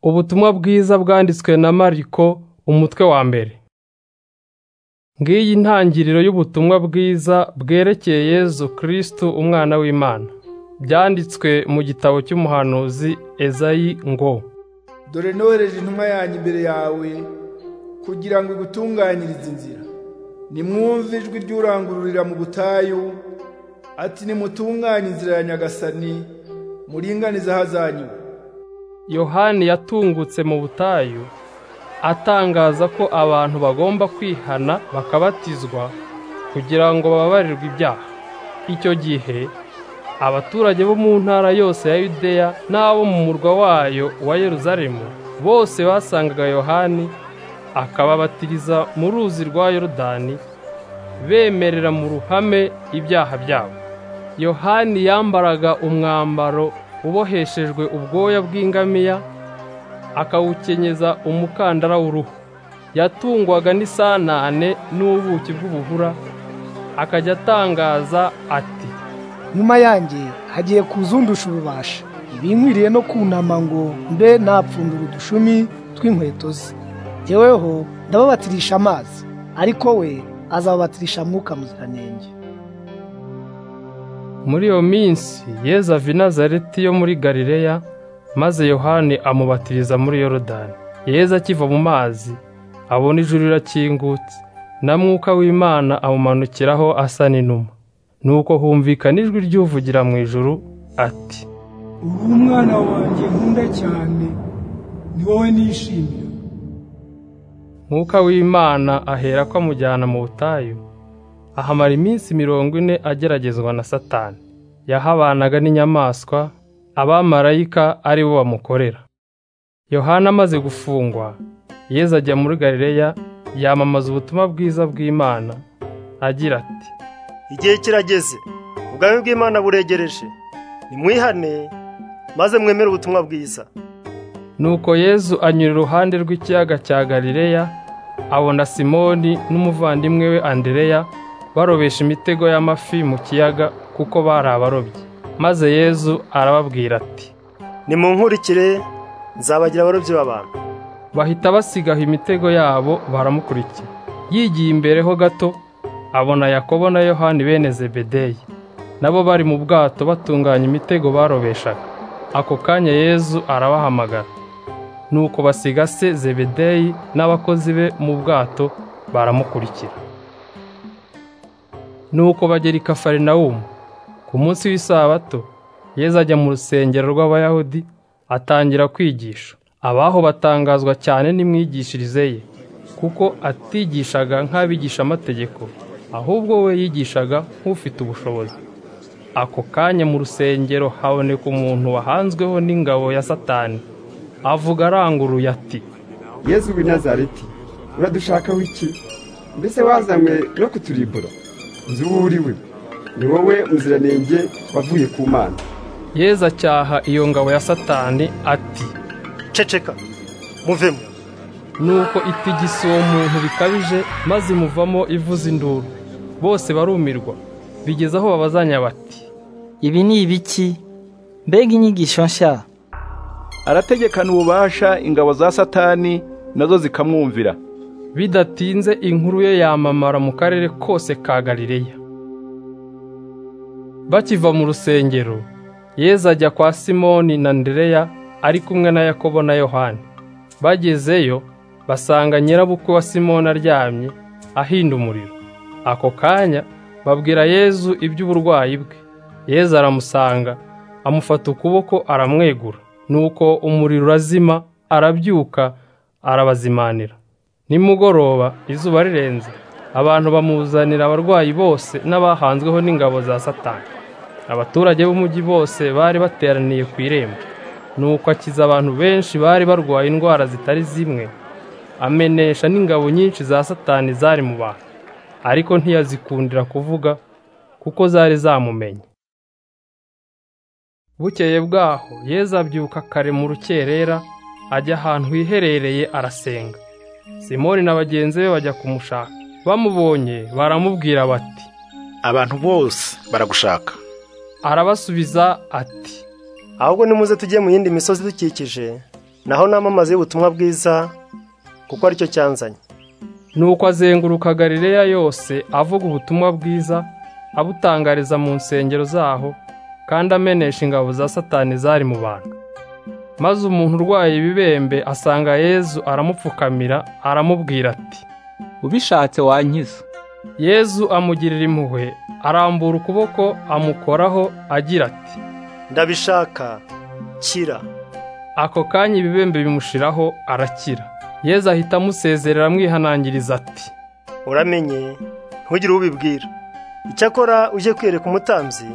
Ubutumwa bwiza bwanditswe na Mariko umutwe wa mbere. Ngiyi intangiriro y'ubutumwa bwiza bwerekeye Yezu Kristo umwana w'Imana. Byanditswe mu gitabo cy'umuhanuzi Ezayi ngo dore nohereje intumwa yanjye imbere yawe kugira ngo igutunganyirize inzira nimwumve ijwi ry'urangururira mu butayu ati nimutunganye inzira ya nyagasani muringanize ahazanyura Yohani yatungutse mu butayu atangaza ko abantu bagomba kwihana bakabatizwa kugira ngo bababarirwe ibyaha. Icyo gihe abaturage bo mu ntara yose ya Yudeya n'abo mu murwa wayo wa Yeruzalemu bose basangaga Yohani akababatiriza mu ruzi rwa Yorodani bemerera mu ruhame ibyaha byabo. Yohani yambaraga umwambaro uboheshejwe ubwoya bw'ingamiya akawukenyeza umukandara w'uruhu yatungwaga n'isanane n'ubuki bw'ububura akajya atangaza ati nyuma yanjye hagiye kuzundusha ububasha ibinkwiriye no kunama ngo mbe napfundura udushumi tw'inkweto ze jyeweho ndababatirisha amazi ariko we azababatirisha mwuka muziranenge muri iyo minsi yezu ava i nazareti yo muri galileya maze yohani amubatiriza muri yorodani yezu akiva mu mazi abona ijuru rirakingutse na mwuka w'imana amumanukiraho asa n'inuma nuko humvikana ijwi ry'uvugira mu ijuru ati ubu umwana wanjye nkunda cyane ni wowe nishimira mwuka w'imana aherako amujyana mu butayu ahamara iminsi mirongo ine ageragezwa na satani yahabanaga n'inyamaswa abamarayika ari bo bamukorera yohana amaze gufungwa yezu ajya muri galileya yamamaza ubutumwa bwiza bw'imana agira ati igihe kirageze ubwami bw'imana buregereje nimwihane maze mwemere ubutumwa bwiza nuko yezu anyura iruhande rw'ikiyaga cya galileya abona simoni n'umuvandimwe we andereya barobesha imitego y'amafi mu kiyaga kuko bari abarobyi maze yezu arababwira ati nimunkurikire nzabagira abarobyi b'abantu bahita basigaho imitego yabo baramukurikira yigiye imbere ho gato abona yakobo na yohani bene zebedeyi nabo bari mu bwato batunganya imitego barobeshaga ako kanya yezu arabahamagara nuko basiga se zebedeyi n'abakozi be mu bwato baramukurikira nuko bagera i kafarinawumu ku munsi w'isabato yezu ajya mu rusengero rw'abayahudi atangira kwigisha abaho batangazwa cyane n'imwigishirize ye kuko atigishaga nk'abigisha amategeko ahubwo we yigishaga nk'ufite ubushobozi ako kanya mu rusengero haboneka umuntu wahanzweho n'ingabo ya satani avuga aranguruye ati yezu w'i nazareti uradushakaho iki mbese wazanywe no kuturibura nzi uwo uriwe ni wowe muziranenge wavuye ku mana yezu acyaha iyo ngabo ya satani ati ceceka muvemo nuko itigisa uwo muntu bikabije maze imuvamo ivuza induru bose barumirwa bigeze aho babazanya bati ibi ni ibiki mbega inyigisho nshya arategekana ububasha ingabo za satani nazo zikamwumvira bidatinze inkuru ye yamamara mu karere kose ka galileya bakiva mu rusengero yezu ajya kwa simoni na ndereya ari kumwe na yakobo na yohani bagezeyo basanga nyirabukwe wa simoni aryamye ahinda umuriro ako kanya babwira yezu iby'uburwayi bwe yezu aramusanga amufata ukuboko aramwegura nuko umuriro urazima arabyuka arabazimanira nimugoroba izuba rirenze abantu bamuzanira abarwayi bose n'abahanzweho n'ingabo za satani abaturage b'umujyi bose bari bateraniye ku irembo nuko akiza abantu benshi bari barwaye indwara zitari zimwe amenesha n'ingabo nyinshi za satani zari mu bantu ariko ntiyazikundira kuvuga kuko zari zamumenye bukeye bwaho yeza abyuka kare mu rukerera ajya ahantu hiherereye arasenga simoni na bagenzi be bajya kumushaka bamubonye baramubwira bati abantu bose baragushaka arabasubiza ati ahubwo nimuze tujye mu yindi misozi idukikije naho namamaze ubutumwa bwiza kuko aricyo cyanzanye Nuko azenguruka Galileya yose avuga ubutumwa bwiza, abutangariza mu nsengero zaho, kandi amenesha ingabo za Satani zari mu bantu. Maze umuntu urwaye ibibembe asanga Yezu aramupfukamira, aramubwira ati, ubishatse wankiza Yezu amugirira impuhwe, arambura ukuboko amukoraho agira ati, ndabishaka kira ako kanya ibibembe bimushiraho arakira. Yezu ahita amusezerera amwihanangiriza ati, uramenye ntugire uwo ubibwira icyakora ujye kwiyereka umutambyi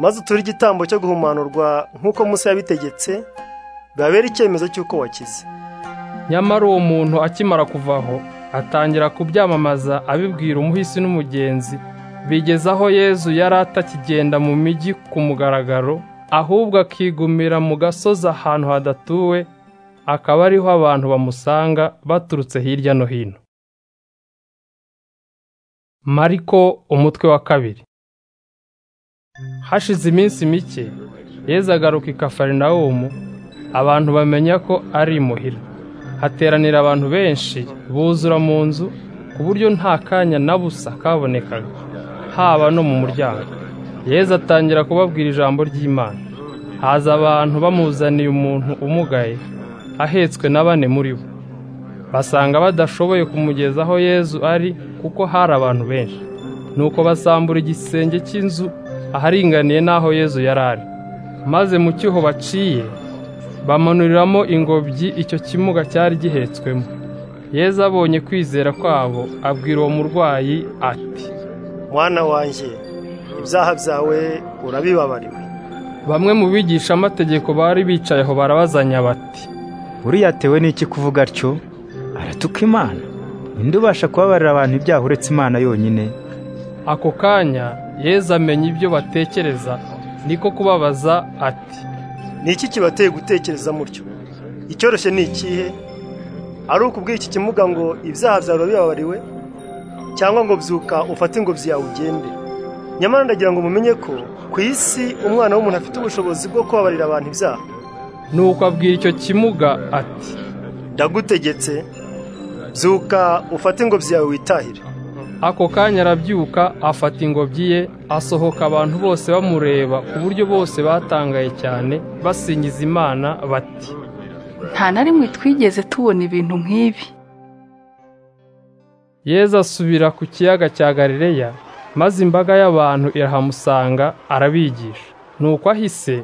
maze uture igitambo cyo guhumanurwa nk'uko Musa yabitegetse babere icyemezo cy'uko wakize Nyamara uwo muntu akimara kuvaho atangira kubyamamaza abibwira umuhisi n'umugenzi bigeza aho Yezu yari atakigenda mu mijyi ku mugaragaro ahubwo akigumira mu gasozi ahantu hadatuwe akaba ariho abantu bamusanga baturutse hirya no hino Mariko umutwe wa kabiri Hashize iminsi mike Yezu agaruka i Kafarinawumu abantu bamenya ko ari imuhira hateranira abantu benshi buzura mu nzu ku buryo nta kanya na busa kabonekaga haba no mu muryango Yezu atangira kubabwira ijambo ry'imana haza abantu bamuzaniye umuntu umugaye ahetswe na bane muri bo basanga badashoboye kumugeza aho Yezu ari kuko hari abantu benshi nuko basambura igisenge cy'inzu aharinganiye n'aho Yezu yari ari maze mu cyuho baciye bamanuriramo ingobyi icyo kimuga cyari gihetswemo Yezu abonye kwizera kwabo abwira uwo murwayi ati mwana wanjye ibyaha byawe urabibabariwe bamwe mu bigisha bari bicaye aho barabazanya bati uriya atewe n'iki kuvuga atyo aratuka imana ninde ubasha kubabarira abantu ibyaha uretse imana yonyine ako kanya Yezu amenya ibyo batekereza niko kubabaza ati ni iki kibateye gutekereza mutyo icyoroshye ni ikihe ari ukubwira iki kimuga ngo ibyaha byawe bibabariwe cyangwa ngo byuka ufate ingobyi yawe ugende nyamara ndagira ngo mumenye ko ku isi umwana w'umuntu afite ubushobozi bwo kubabarira abantu ibyaha nuko abwira icyo kimuga ati ndagutegetse byuka ufate ingobyi yawe witahire ako kanya arabyuka afata ingobyi ye asohoka abantu bose bamureba ku buryo bose batangaye cyane basingiza imana bati nta na rimwe twigeze tubona ibintu nk'ibi Yezu asubira ku kiyaga cya Galileya maze imbaga y'abantu irahamusanga arabigisha nuko ahise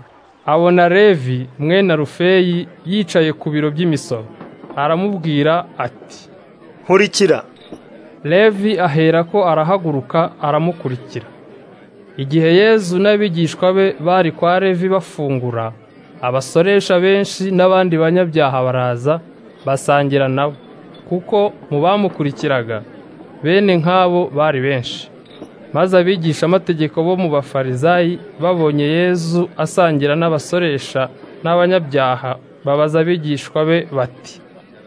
abona Levi mwene Rufeyi yicaye ku biro by'imisoro aramubwira ati nkurikira Levi aherako arahaguruka aramukurikira igihe Yezu n'abigishwa be bari kwa Levi bafungura abasoresha benshi n'abandi banyabyaha baraza basangira nabo kuko mu bamukurikiraga bene nk'abo bari benshi maze abigishamategeko bo mu bafarizayi babonye Yezu asangira n'abasoresha n'abanyabyaha babaza abigishwa be bati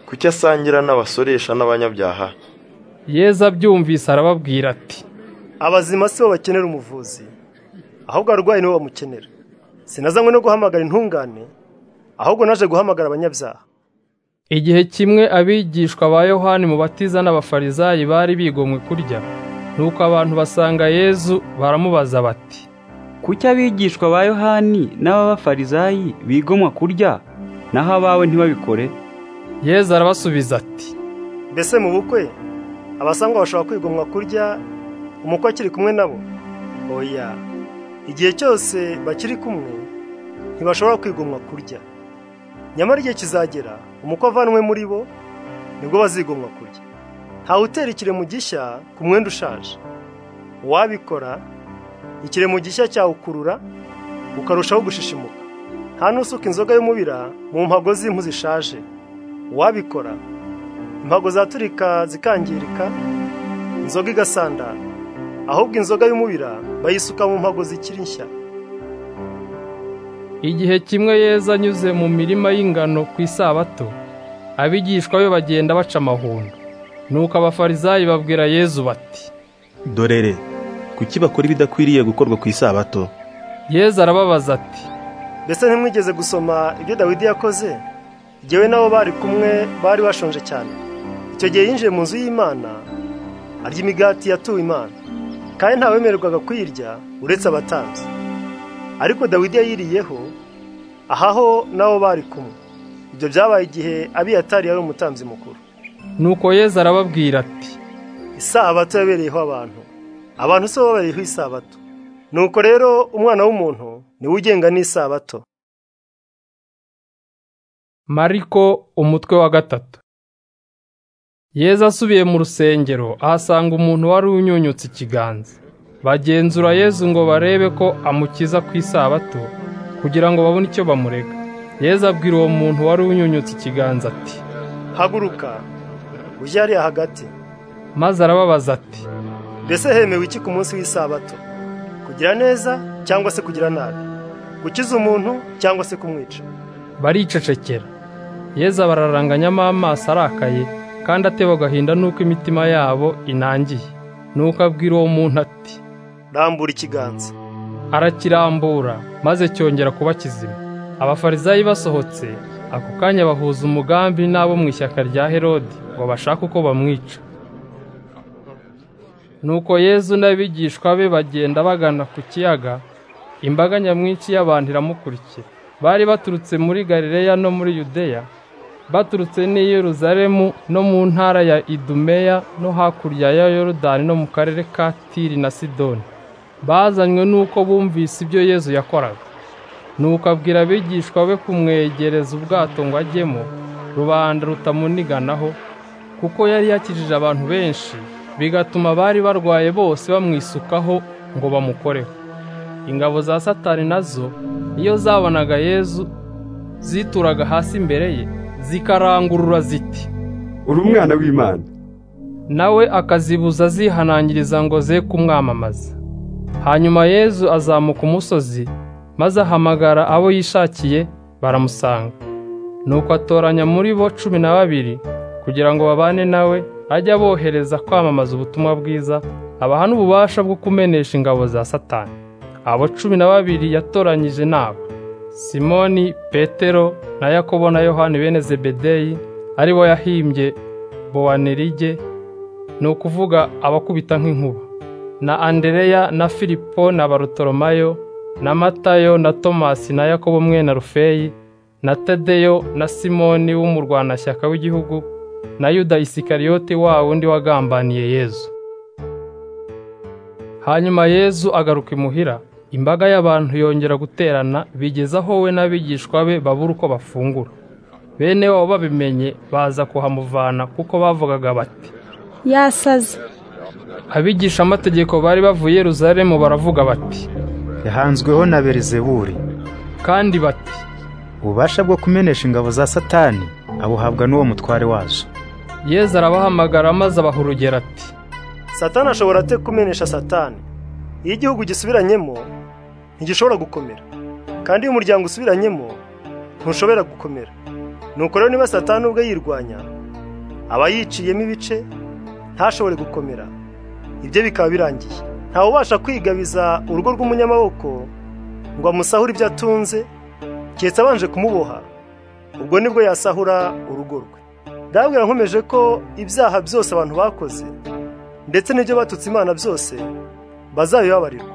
kuki asangira n'abasoresha n'abanyabyaha Yezu abyumvise arababwira ati abazima si bo bakenera umuvuzi ahubwo abarwayi nibo bamukenera sinazanywe no guhamagara intungane ahubwo naje guhamagara abanyabyaha igihe kimwe abigishwa ba yohani mu batiza n'abafarizayi bari bigomwe kurya nuko abantu basanga Yezu baramubaza bati kuki abigishwa ba yohani n'ababafarizayi bigomwa kurya naho abawe ntibabikore Yezu arabasubiza ati mbese mu bukwe abasangwa bashobora kwigomwa kurya umukwe akiri kumwe nabo oya igihe cyose bakiri kumwe ntibashobora kwigomwa kurya nyamara igihe kizagera umukwe avanwe muri bo nibwo bazigomwa kurya ntawe utera ikiremo gishya ku mwenda ushaje uwabikora ikiremo gishya cyawukurura ukarushaho gushishimuka nta n'usuka inzoga y'umubira mu mpago z'impu zishaje uwabikora impago zaturika zikangirika inzoga igasandara ahubwo inzoga y'umubira bayisuka mu mpago zikiri nshya igihe kimwe Yezu anyuze mu mirima y'ingano ku isabato abigishwa be bagenda baca amahundo nuko abafarizayi babwira Yezu bati dorere kuki bakora ibidakwiriye gukorwa ku isabato Yezu arababaza ati mbese ntimwigeze gusoma ibyo dawidi yakoze Njyewe nabo bari kumwe bari bashonje cyane icyo gihe yinjiye mu nzu y'imana arya imigati yatuwe imana kandi ntawemererwaga kuyirya uretse abatambyi ariko dawidi yayiriyeho aha ho nabo bari kumwe ibyo byabaye igihe abiyatari yari umutambyi mukuru nuko yezu arababwira ati isabato yabereyeho abantu abantu se babereyeho isabato nuko rero umwana w'umuntu niwe ugenga n'isabato mariko umutwe wa gatatu yezu asubiye mu rusengero ahasanga umuntu wari unyunyutse ikiganza bagenzura yezu ngo barebe ko amukiza ku isabato kugira ngo babone icyo bamurega yezu abwira uwo muntu wari unyunyutse ikiganza ati haguruka ujye hariya hagati maze arababaza ati mbese hemewe iki ku munsi w'isabato kugira neza cyangwa se kugira nabi gukiza umuntu cyangwa se kumwica baricecekera yezu bararanganyamo amaso arakaye kandi ateba agahinda nuko imitima yabo inangiye nuko abwira uwo muntu ati rambura ikiganza arakirambura maze cyongera kuba kizima abafarizayi basohotse ako kanya bahuza umugambi n'abo mu ishyaka rya herodi ngo bashake uko bamwica nuko yezu n'abigishwa be bagenda bagana ku kiyaga imbaga nyamwinshi y'abantu iramukurikira bari baturutse muri galileya no muri yudeya baturutse n'i Yeruzalemu no mu ntara ya idumeya no hakurya ya yorodani no mu karere ka tiri na sidoni bazanywe n'uko bumvise ibyo yezu yakoraga nuko abwira abigishwa be kumwegereza ubwato ngo ajyemo rubanda rutamuniganaho kuko yari yakijije abantu benshi bigatuma bari barwaye bose bamwisukaho ngo bamukoreho ingabo za satani nazo iyo zabonaga yezu zituraga hasi imbere ye zikarangurura ziti uri umwana w'imana nawe akazibuza zihanangiriza ngo ze kumwamamaza hanyuma yezu azamuka umusozi maze ahamagara abo yishakiye baramusanga nuko atoranya muri bo cumi na babiri kugira ngo babane nawe ajye abohereza kwamamaza ubutumwa bwiza abaha n'ububasha bwo kumenesha ingabo za satani abo cumi na babiri yatoranyije nabo simoni petero na yakobo na yohani bene zebedeyi ari bo yahimbye bowanerige ni ukuvuga abakubita nk'inkuba na andereya na filipo na barutoromayo na matayo na tomasi na yakobo mwena rufeyi na tadeyo na simoni w'umurwanashyaka w'igihugu na yuda isikariyoti wa wundi wagambaniye yezu hanyuma yezu agaruka imuhira imbaga y'abantu yongera guterana bigeza aho we n'abigishwa be babura uko bafungura bene wabo babimenye baza kuhamuvana kuko bavugaga bati yasaze abigisha amategeko bari bavuye Yerusalemu baravuga bati yahanzweho na berizeburi kandi bati ububasha bwo kumenesha ingabo za satani abuhabwa n'uwo mutware wazo yeza arabahamagara maze abaha urugero ati satani ashobora ate kumenesha satani iyo igihugu gisubiranyemo ntigishobora gukomera kandi iyo umuryango usubiranyemo ntushobora gukomera nuko rero niba satani ubwe yirwanya aba yiciyemo ibice ntashobore gukomera ibyo bikaba birangiye ntawe ubasha kwigabiza urugo rw'umunyamaboko ngo amusahure ibyo atunze keretse abanje kumuboha ubwo nibwo yasahura urugo rwe ndabwira nkomeje ko ibyaha byose abantu bakoze ndetse n'ibyo batutse imana byose bazabibabarirwa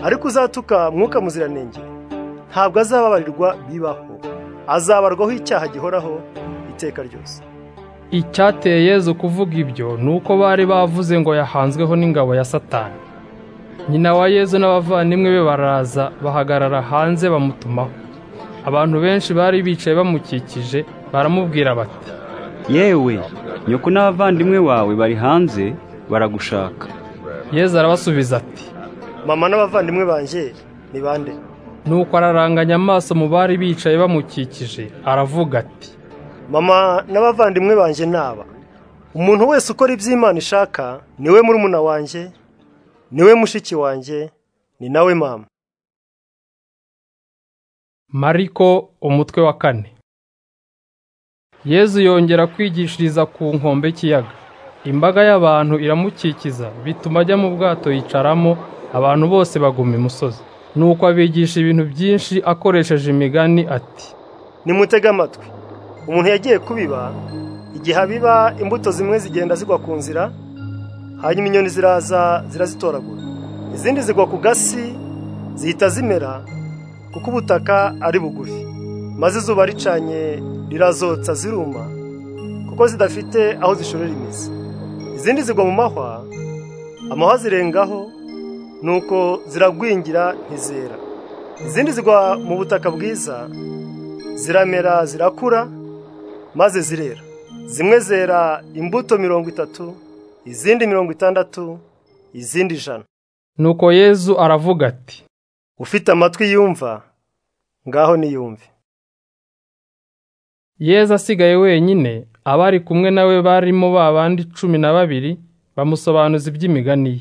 ariko uzatuka mwuka muziranenge ntabwo azababarirwa bibaho azabarwaho icyaha gihoraho iteka ryose icyateye yezu kuvuga ibyo ni uko bari bavuze ngo yahanzweho n'ingabo ya satani nyina wa yezu n'abavandimwe be baraza bahagarara hanze bamutumaho abantu benshi bari bicaye bamukikije baramubwira bati yewe nyoko n'abavandimwe bawe bari hanze baragushaka yezu arabasubiza ati mama n'abavandimwe banjye ni bande nuko araranganya amaso mu bari bicaye bamukikije aravuga ati mama n'abavandimwe banjye naba umuntu wese ukora iby'imana ishaka niwe murumuna wanjye niwe mushiki wanjye ni nawe mama mariko umutwe wa kane yezu yongera kwigishiriza ku nkombe y'ikiyaga imbaga y'abantu iramukikiza bituma ajya mu bwato yicaramo abantu bose baguma imusozi nuko abigisha ibintu byinshi akoresheje imigani ati nimutege amatwi umuntu yagiye kubiba igihe abiba imbuto zimwe zigenda zigwa ku nzira hanyuma inyoni ziraza zirazitoragura izindi zigwa ku gasi zihita zimera kuko ubutaka ari bugufi maze izuba ricanye rirazotsa ziruma kuko zidafite aho zishorera imizi izindi zigwa mu mahwa amahwa zirengaho nuko ziragwingira ntizera izindi zigwa mu butaka bwiza ziramera zirakura maze zirera zimwe zera imbuto mirongo itatu izindi mirongo itandatu izindi ijana nuko yezu aravuga ati ufite amatwi yumva ngaho niyumve yezu asigaye wenyine abari kumwe nawe barimo ba bandi cumi na babiri bamusobanuza iby'imigani ye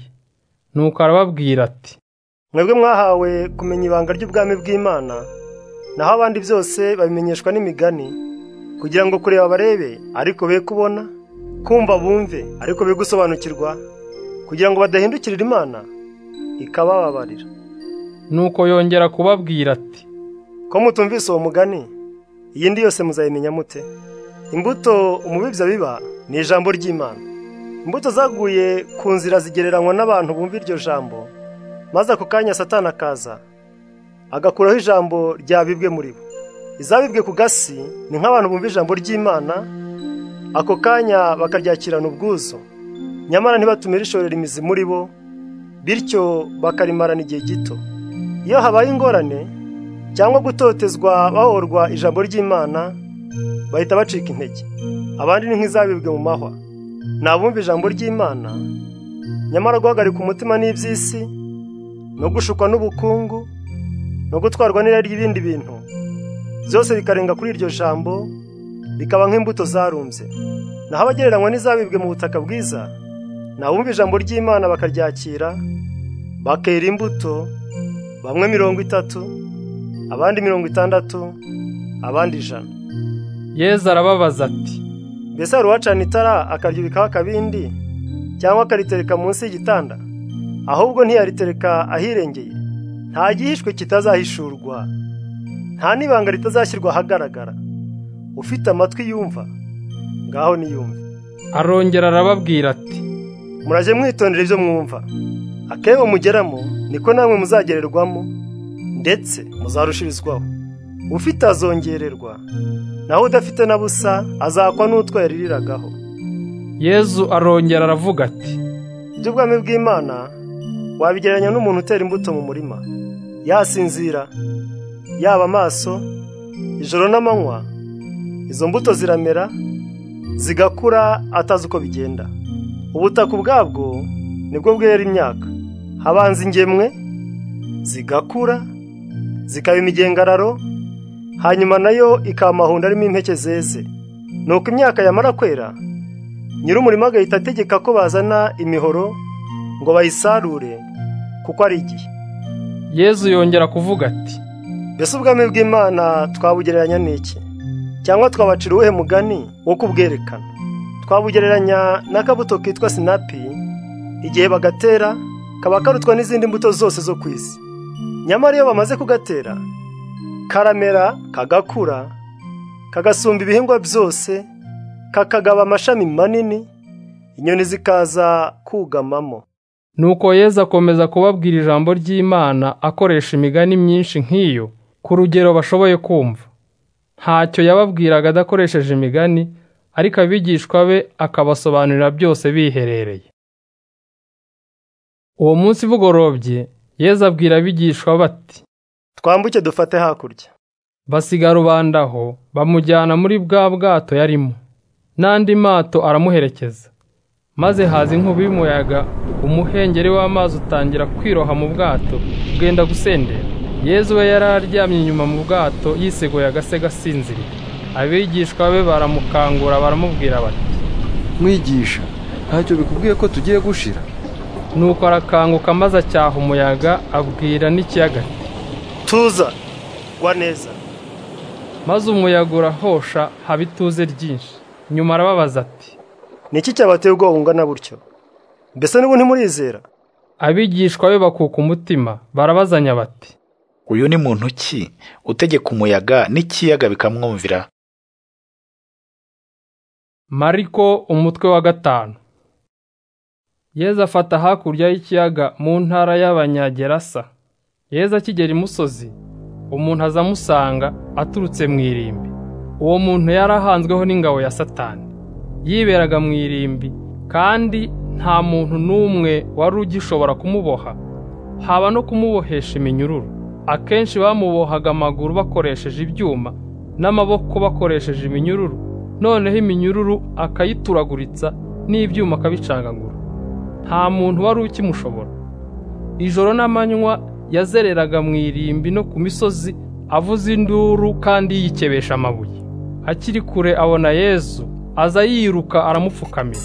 nuko arababwira ati mwebwe mwahawe kumenya ibanga ry'ubwami bw'imana naho abandi byose babimenyeshwa n'imigani kugira ngo kureba barebe ariko be kubona kumva bumve ariko be gusobanukirwa kugira ngo badahindukirira imana ikabababarira nuko yongera kubabwira ati ko mutumvise uwo mugani iyindi yose muzayimenya mute imbuto umubibyi biba ni ijambo ry'imana imbuto zaguye ku nzira zigereranywa n'abantu bumva iryo jambo maze ako kanya satani akaza agakuraho ijambo ryabibwe muri bo izabibwe ku gasi ni nk'abantu bumva ijambo ry'imana ako kanya bakaryakirana ubwuzu nyamara ntibatume rishorera imizi muri bo bityo bakarimarana igihe gito iyo habaye ingorane cyangwa gutotezwa bahorwa ijambo ry'imana bahita bacika intege abandi ni nk'izabibwe mu mahwa nabumva ijambo ry'imana nyamara guhagarika umutima n'iby'isi no gushukwa n'ubukungu no gutwarwa n'irari ry'ibindi bintu byose bikarenga kuri iryo jambo bikaba nk'imbuto zarumbye naho abagereranywa n'izabibwe mu butaka bwiza nabumva ijambo ry'imana bakaryakira bakera imbuto bamwe mirongo itatu abandi mirongo itandatu abandi ijana yeza arababaza ati mbese hari uwacana itara akaryubikaho akabindi cyangwa akaritereka munsi y'igitanda ahubwo ntiyaritereka ahirengeye nta gihishwe kitazahishurwa nta n'ibanga ritazashyirwa ahagaragara ufite amatwi yumva ngaho niyumve arongera arababwira ati murajye mwitondera ibyo mwumva akebo mugeramo niko namwe muzagererwamo ndetse muzarushirizwaho ufite azongererwa naho udafite na busa azakwa n'utwo yariragaho yezu arongera aravuga ati iby'ubwami bw'imana wabigereranya n'umuntu utera imbuto mu murima yasinzira yaba amaso ijoro n'amanywa izo mbuto ziramera zigakura atazi uko bigenda ubutaka ubwabwo nibwo bwera imyaka habanza ingemwe zigakura zikaba imigengararo hanyuma nayo ikaba amahundo arimo impeke zeze nuko imyaka yamara kwera nyir'umurima agahita ategeka ko bazana imihoro ngo bayisarure kuko ari igihe yezu yongera kuvuga ati mbese ubwami bw'imana twabugereranya n'iki cyangwa twabacira uwuhe mugani wo kubwerekana twabugereranya n'akabuto kitwa sinapi igihe bagatera kaba karutwa n'izindi mbuto zose zo ku isi nyamara iyo bamaze kugatera karamera kagakura kagasumba ibihingwa byose kakagaba amashami manini inyoni zikaza kugamamo nuko yezu akomeza kubabwira ijambo ry'imana akoresha imigani myinshi nk'iyo ku rugero bashoboye kumva ntacyo yababwiraga adakoresheje imigani ariko abigishwa be akabasobanurira byose biherereye uwo munsi bugorobye yezu abwira abigishwa bati twambuke dufate hakurya basiga rubandaho bamujyana muri bwa bwato yarimo n'andi mato aramuherekeza maze haza inkubi y'umuyaga umuhengeri w'amazi utangira kwiroha mu bwato bwenda gusendera yezu we yari aryamye inyuma mu bwato yiseguye agasega asinziriye abigishwa be baramukangura baramubwira bati mwigisha ntacyo bikubwiye ko tugiye gushira nuko arakanguka maze acyaha umuyaga abwira n'ikiyaga tuza gwa neza maze umuyaga urahosha haba ituze ryinshi nyuma arababaza ati ni iki cyabateye ubwoba bungana butyo mbese n'ubu ntimurizera abigishwa be bakuka umutima barabazanya bati uyu ni muntu ki utegeka umuyaga n'ikiyaga bikamwumvira mariko umutwe wa gatanu yezu afata hakurya y'ikiyaga mu ntara y'abanyagerasa yezu akigera imusozi umuntu aza amusanga aturutse mu irimbi uwo muntu yari ahanzweho n'ingabo ya satani yiberaga mu irimbi kandi nta muntu n'umwe wari ugishobora kumuboha haba no kumubohesha iminyururu akenshi bamubohaga amaguru bakoresheje ibyuma n'amaboko bakoresheje iminyururu noneho iminyururu akayituraguritsa n'ibyuma akabicangagura nta muntu wari ukimushobora ijoro n'amanywa yazereraga mu irimbi no ku misozi avuza induru kandi yikebesha amabuye akiri kure abona yezu aza yiruka aramupfukamira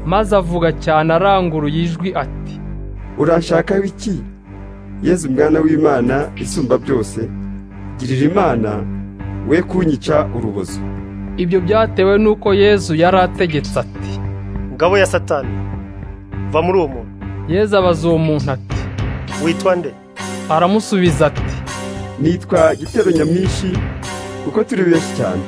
maze avuga cyane aranguruye ijwi ati urashaka wiki yezu mwana w'imana isumba byose girira imana we kunyica urubozo ibyo byatewe n'uko yezu yari ategetse ati ngabo ya satani va muri uwo muntu yezu abaza uwo muntu ati witwa nde aramusubiza ati nitwa gitero nyamwinshi kuko turi benshi cyane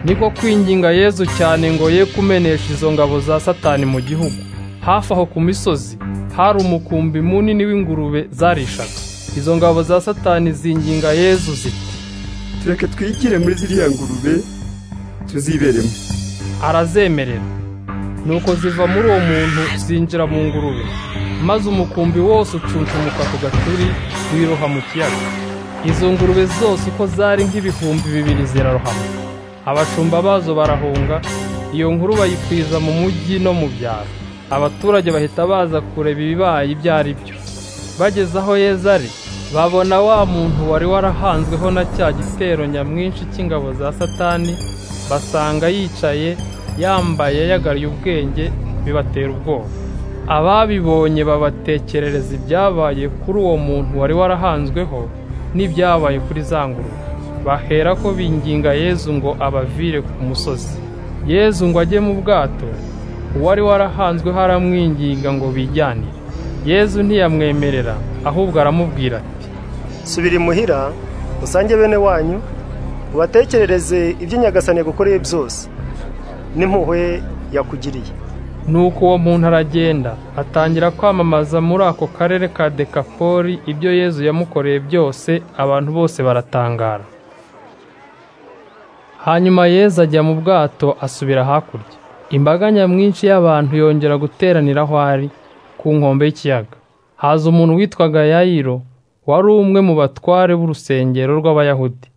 niko kwinginga yezu cyane ngo ye kumenesha izo ngabo za satani mu gihugu hafi aho ku misozi hari umukumbi munini w'ingurube zarishaga izo ngabo za satani zinginga yezu ziti tureke twigire muri ziriya ngurube tuziberemo arazemerera nuko ziva muri uwo muntu zinjira mu ngurube maze umukumbi wose ucuncumuka ku gaturi wiroha mu kiyaga izo ngurube zose uko zari nk'ibihumbi bibiri zirarohama abashumba bazo barahunga iyo nkuru bayikwiza mu mujyi no mu byaro abaturage bahita baza kureba ibibaye ibyo ari byo bageze aho yeza ari babona wa muntu wari warahanzweho na cya gitero nyamwinshi cy'ingabo za satani basanga yicaye yambaye yagariye ubwenge bibatera ubwoba ababibonye babatekerereza ibyabaye kuri uwo muntu wari warahanzweho n'ibyabaye kuri za ngurube bahera ko binginga yezu ngo abavire ku musozi yezu ngo ajye mu bwato uwari warahanzweho aramwinginga ngo bijyanire yezu ntiyamwemerera ahubwo aramubwira ati subira imuhira usange bene wanyu ubatekerereze ibyo nyagasani yagukoreye byose n'impuhwe yakugiriye nuko uwo muntu aragenda atangira kwamamaza muri ako karere ka dekapoli ibyo yezu yamukoreye byose abantu bose baratangara hanyuma yezu ajya mu bwato asubira hakurya imbaga nyamwinshi y'abantu yongera guteranira aho ari ku nkombe y'ikiyaga haza umuntu witwaga yayiro wari umwe mu batware b'urusengero rw'abayahudi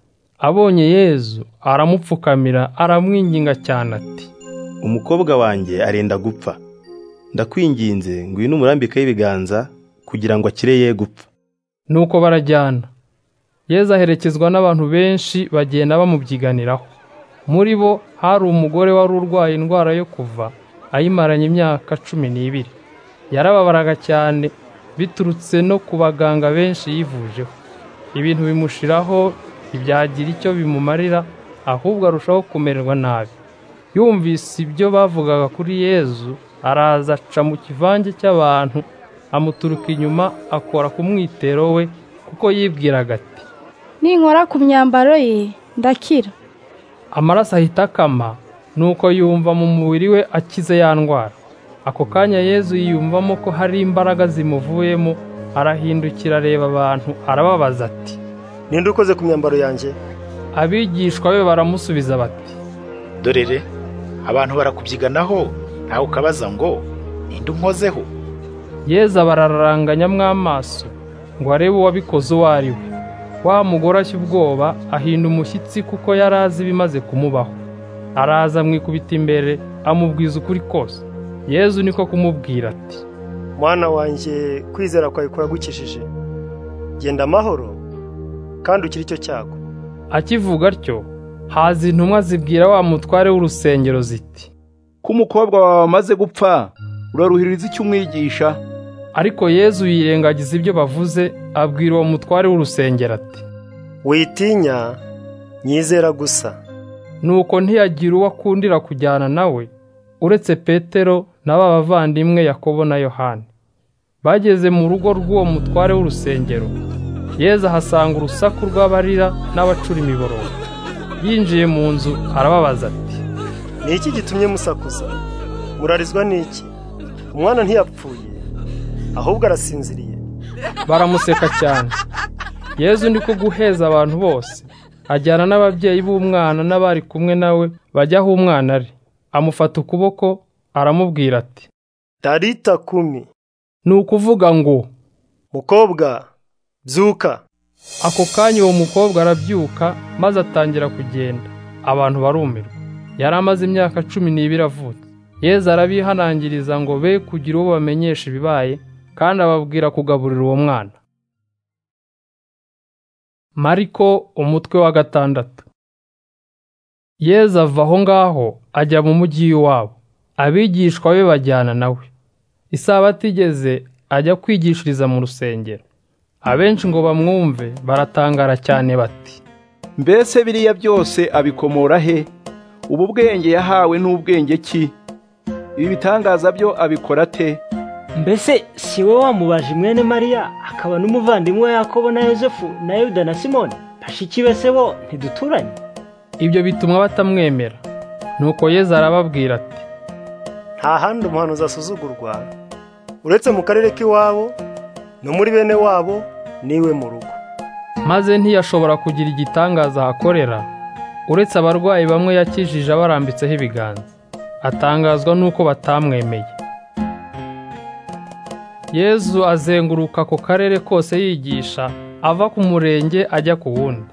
abonye yezu aramupfukamira aramwinginga cyane ati umukobwa wanjye arenda gupfa ndakwinginze ngwino umurambikaho ibiganza kugira ngo akire ye gupfa nuko barajyana yezu aherekezwa n'abantu benshi bagenda bamubyiganiraho muri bo hari umugore wari urwaye indwara yo kuva ayimaranye imyaka cumi n'ibiri yarababaraga cyane biturutse no ku baganga benshi yivujeho ibintu bimushiraho ntibyagira icyo bimumarira ahubwo arushaho kumererwa nabi yumvise ibyo bavugaga kuri yezu araza aca mu kivange cy'abantu amuturuka inyuma akora ku mwitero we kuko yibwiraga ati ninkora ku myambaro ye ndakira amaraso ahita akama nuko yumva mu mubiri we akize ya ndwara ako kanya yezu yiyumvamo ko hari imbaraga zimuvuyemo arahindukira areba abantu arababaza ati ninde ukoze ku myambaro yanjye abigishwa be baramusubiza bati dorere abantu barakubyiganaho ntawe ukabaza ngo ninde unkozeho yeza barararanganyamo amaso ngo arebe uwabikoze uwo ari we wa mugore ashya ubwoba ahinda umushyitsi kuko yari azi ibimaze kumubaho araza amwikubita imbere amubwiza ukuri kose yezu niko kumubwira ati mwana wanjye kwizera kwawe kuragukishije genda amahoro kandi ukiri icyo cyago akivuga atyo haza intumwa zibwira wa mutware w'urusengero ziti ko umukobwa wawe amaze gupfa uraruhiriza icyo umwigisha ariko yezu yirengagiza ibyo bavuze abwira uwo mutware w'urusengero ati witinya nyizera gusa nuko ntiyagira uwo akundira kujyana nawe uretse petero na ba bavandimwe yakobo na yohani bageze mu rugo rw'uwo mutware w'urusengero yeza ahasanga urusaku rw'abarira n'abacura imiborogo yinjiye mu nzu arababaza ati ni iki gitumye musakuza murarizwa n'iki umwana ntiyapfuye ahubwo arasinziriye baramuseka cyane yezu ndi kuguheza abantu bose ajyana n'ababyeyi b'umwana n'abari kumwe nawe bajya aho umwana ari amufata ukuboko aramubwira ati tarita kumi ni ukuvuga ngo mukobwa byuka ako kanya uwo mukobwa arabyuka maze atangira kugenda abantu barumirwa yari amaze imyaka cumi n'ibiri avutse yeza arabihanangiriza ngo be kugira uwo bamenyesha ibibaye kandi ababwira kugaburira uwo mwana mariko umutwe wa gatandatu yeza ava aho ngaho ajya mu mujyi w'iwabo abigishwa be bajyana nawe isaha batigeze ajya kwigishiriza mu rusengero abenshi ngo bamwumve baratangara cyane bati mbese biriya byose abikomora he ubu bwenge yahawe n'ubwenge ki ibi bitangaza byo abikora te mbese si we wamubaje mwene mariya akaba n'umuvandimwe wa yakobo na yosefu na yuda na simoni bashiki bese bo ntiduturanye ibyo bituma batamwemera nuko yeza arababwira ati nta handi umuhanuzi asuzugurwa uretse mu karere k'iwabo no muri bene wabo niwe mu rugo maze ntiyashobora kugira igitangaza ahakorera uretse abarwayi bamwe yakijije abarambitseho ibiganza atangazwa n'uko batamwemeye yezu azenguruka ako karere kose yigisha ava ku murenge ajya ku wundi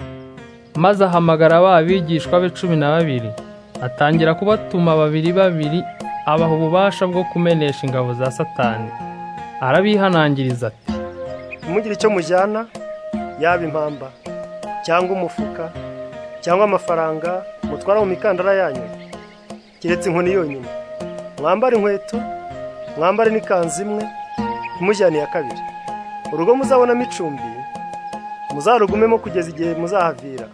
maze ahamagara ba bigishwa be cumi na babiri atangira kubatuma babiri babiri abaha ububasha bwo kumenesha ingabo za satani arabihanangiriza ati ntimugire icyo mujyana yaba impamba cyangwa umufuka cyangwa amafaranga mutwara mu mikandara yanyu keretse inkoni yonyine mwambare inkweto mwambare n'ikanzu imwe imujyana iya kabiri urugo muzabonamo icumbi muzarugumemo kugeza igihe muzahavira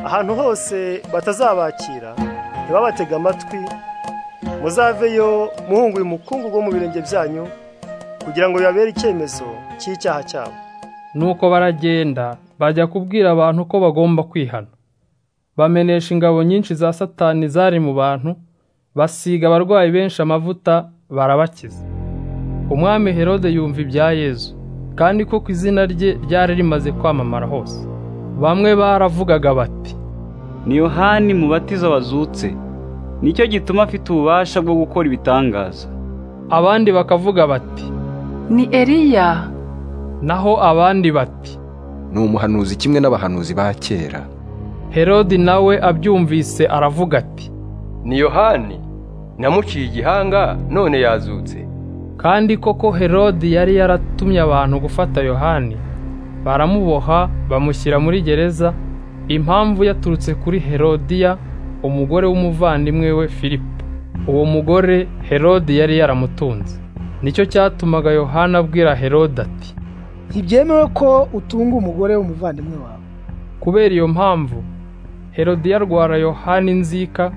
ahantu hose batazabakira ntibabatege amatwi muzaveyo muhunguye umukungugu wo mu birenge byanyu kugira ngo bibabere icyemezo cy'icyaha cyabo nuko baragenda bajya kubwira abantu ko bagomba kwihana bamenesha ingabo nyinshi za satani zari mu bantu basiga abarwayi benshi amavuta barabakiza umwami herode yumva ibya yezu kandi ko ku izina rye ryari rimaze kwamamara hose bamwe baravugaga bati ni yohani mubatizo wazutse nicyo gituma afite ububasha bwo gukora ibitangaza abandi bakavuga bati ni eriya naho abandi bati ni umuhanuzi kimwe n'abahanuzi ba kera herode nawe abyumvise aravuga ati ni yohani namuciye igihanga none yazutse kandi koko herodi yari yaratumye abantu gufata yohani baramuboha bamushyira muri gereza impamvu yaturutse kuri herodiya umugore w'umuvandimwe we filipo uwo mugore herodi yari yaramutunze nicyo cyatumaga yohani abwira herodi ati ntibyemewe ko utunga umugore w'umuvandimwe wawe kubera iyo mpamvu herodiya arwara yohani inzika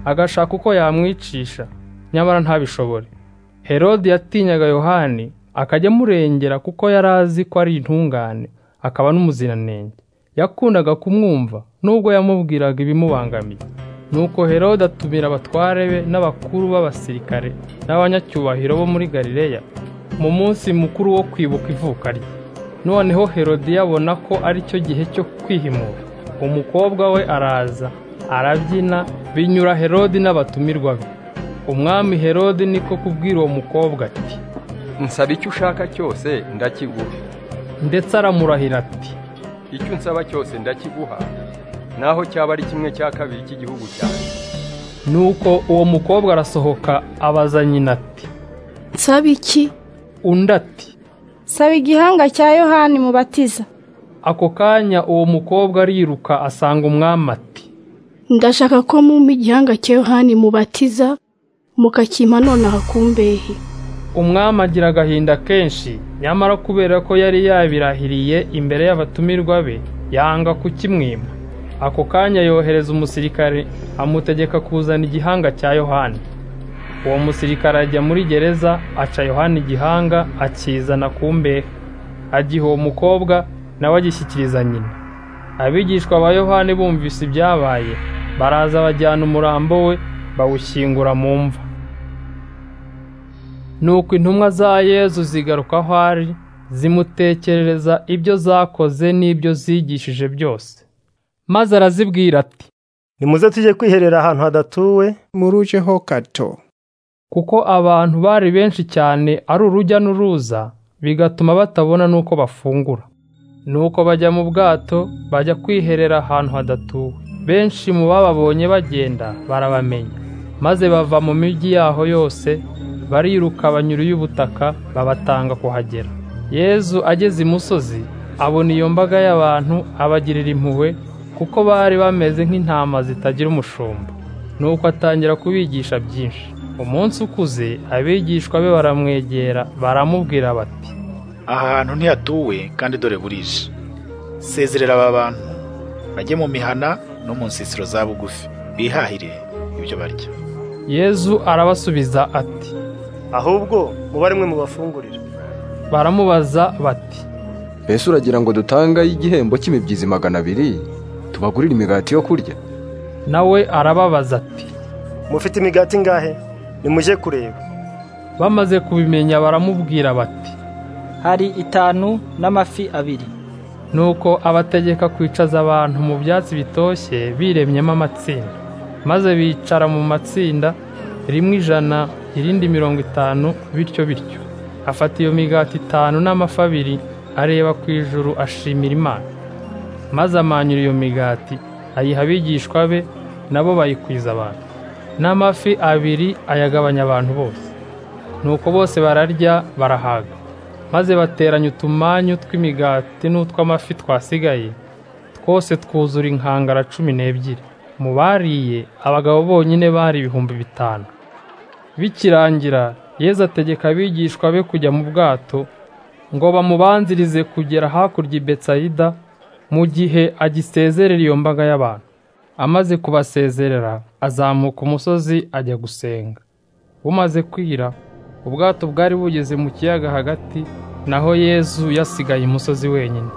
agashaka uko yamwicisha nyamara ntabishobore herode yatinyaga yohani akajya amurengera kuko yari azi ko ari intungane akaba n'umuziranenge yakundaga kumwumva nubwo yamubwiraga ibimubangamiye nuko herode atumira abatware be n'abakuru b'abasirikare n'abanyacyubahiro bo muri galileya mu munsi mukuru wo kwibuka ivuka rye noneho herode yabona ko ari cyo gihe cyo kwihimura umukobwa we araza arabyina binyura herode n'abatumirwa be umwami herode niko kubwira uwo mukobwa ati nsaba icyo ushaka cyose ndakiguha ndetse aramurahira ati icyo unsaba cyose ndakiguha naho cyaba ari kimwe cya kabiri cy'igihugu cyawe nuko uwo mukobwa arasohoka abaza nyina ati nsaba iki undi ati saba igihanga cya yohani mubatiza ako kanya uwo mukobwa ariruka asanga umwami ati ndashaka ko mumpa igihanga cya yohani mubatiza mukakimpa nonaha ku mbehe umwami agira agahinda kenshi nyamara kubera ko yari yabirahiriye imbere y'abatumirwa be yanga kukimwima ako kanya yohereza umusirikare amutegeka kuzana igihanga cya yohani uwo musirikare ajya muri gereza aca yohani igihanga akizana ku mbehe agiha uwo mukobwa nawe agishyikiriza nyina abigishwa ba yohani bumvise ibyabaye baraza bajyana umurambo we bawushyingura mu mva nuko intumwa za yezu zigaruka aho ari zimutekerereza ibyo zakoze n'ibyo zigishije byose maze arazibwira ati nimuze tujye kwiherera ahantu hadatuwe murujeho gato kuko abantu bari benshi cyane ari urujya n'uruza bigatuma batabona n'uko bafungura nuko bajya mu bwato bajya kwiherera ahantu hadatuwe benshi mu bababonye bagenda barabamenya maze bava mu migi yaho yose bariruka banyura y'ubutaka babatanga kuhagera yezu ageze imusozi abona iyo mbaga y'abantu abagirira impuhwe kuko bari bameze nk'intama zitagira umushumba nuko atangira kubigisha byinshi umunsi ukuze abigishwa be baramwegera baramubwira bati aha hantu ntihatuwe kandi dore burije sezerera aba bantu bajye mu mihana no mu nsisiro za bugufi bihahire ibyo barya yezu arabasubiza ati ahubwo muba rimwe mu bafungurira baramubaza bati mbese uragira ngo dutanga igihembo cy'imibyizi magana abiri tubagurire imigati yo kurya nawe arababaza ati mufite imigati ingahe nimujye kureba bamaze kubimenya baramubwira bati hari itanu n'amafi abiri nuko abategeka kwicaza abantu mu byatsi bitoshye biremyemo amatsinda maze bicara mu matsinda rimwe ijana irindi mirongo itanu bityo bityo afata iyo migati itanu n'amafi abiri areba ku ijuru ashimira imana maze amanyura iyo migati ayiha abigishwa be nabo bayikwiza abantu n'amafi abiri ayagabanya abantu bose nuko bose bararya barahaga maze bateranya utumanyu tw'imigati n'utw'amafi twasigaye twose twuzura inkangara cumi n'ebyiri mu bariye abagabo bonyine bari ibihumbi bitanu bikirangira yeza ategeka abigishwa be kujya mu bwato ngo bamubanzirize kugera hakurya i betsayida mu gihe agisezerera iyo mbaga y'abantu amaze kubasezerera azamuka umusozi ajya gusenga bumaze kwira ubwato bwari bugeze mu kiyaga hagati naho yezu yasigaye imusozi wenyine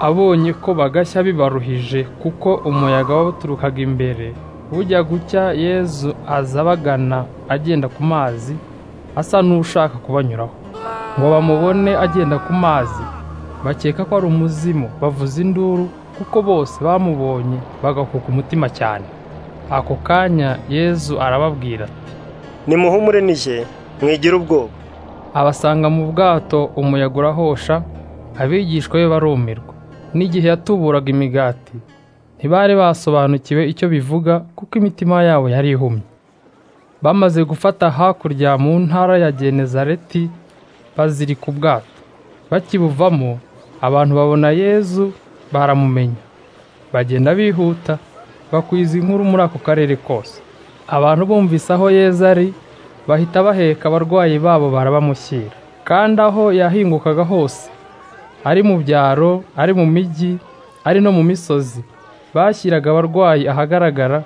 abonye ko bagashya bibaruhije kuko umuyaga waturukaga imbere bujya gucya yezu aza bagana agenda ku mazi asa n'ushaka kubanyuraho ngo bamubone agenda ku mazi bakeka ko ari umuzimu bavuza induru kuko bose bamubonye bagakuka umutima cyane ako kanya yezu arababwira ati nimuhumure nije mwigira ubwoba abasanga mu bwato umuyaga urahosha abigishwa be barumirwa n'igihe yatuburaga imigati ntibari basobanukiwe icyo bivuga kuko imitima yabo yari ihumye bamaze gufata hakurya mu ntara ya genezareti bazirika ubwato bakibuvamo abantu babona yezu baramumenya bagenda bihuta bakwiza inkuru muri ako karere kose abantu bumvise aho yeza ari bahita baheka abarwayi babo barabamushyira kandi aho yahingukaga hose ari mu byaro ari mu mijyi ari no mu misozi bashyiraga abarwayi ahagaragara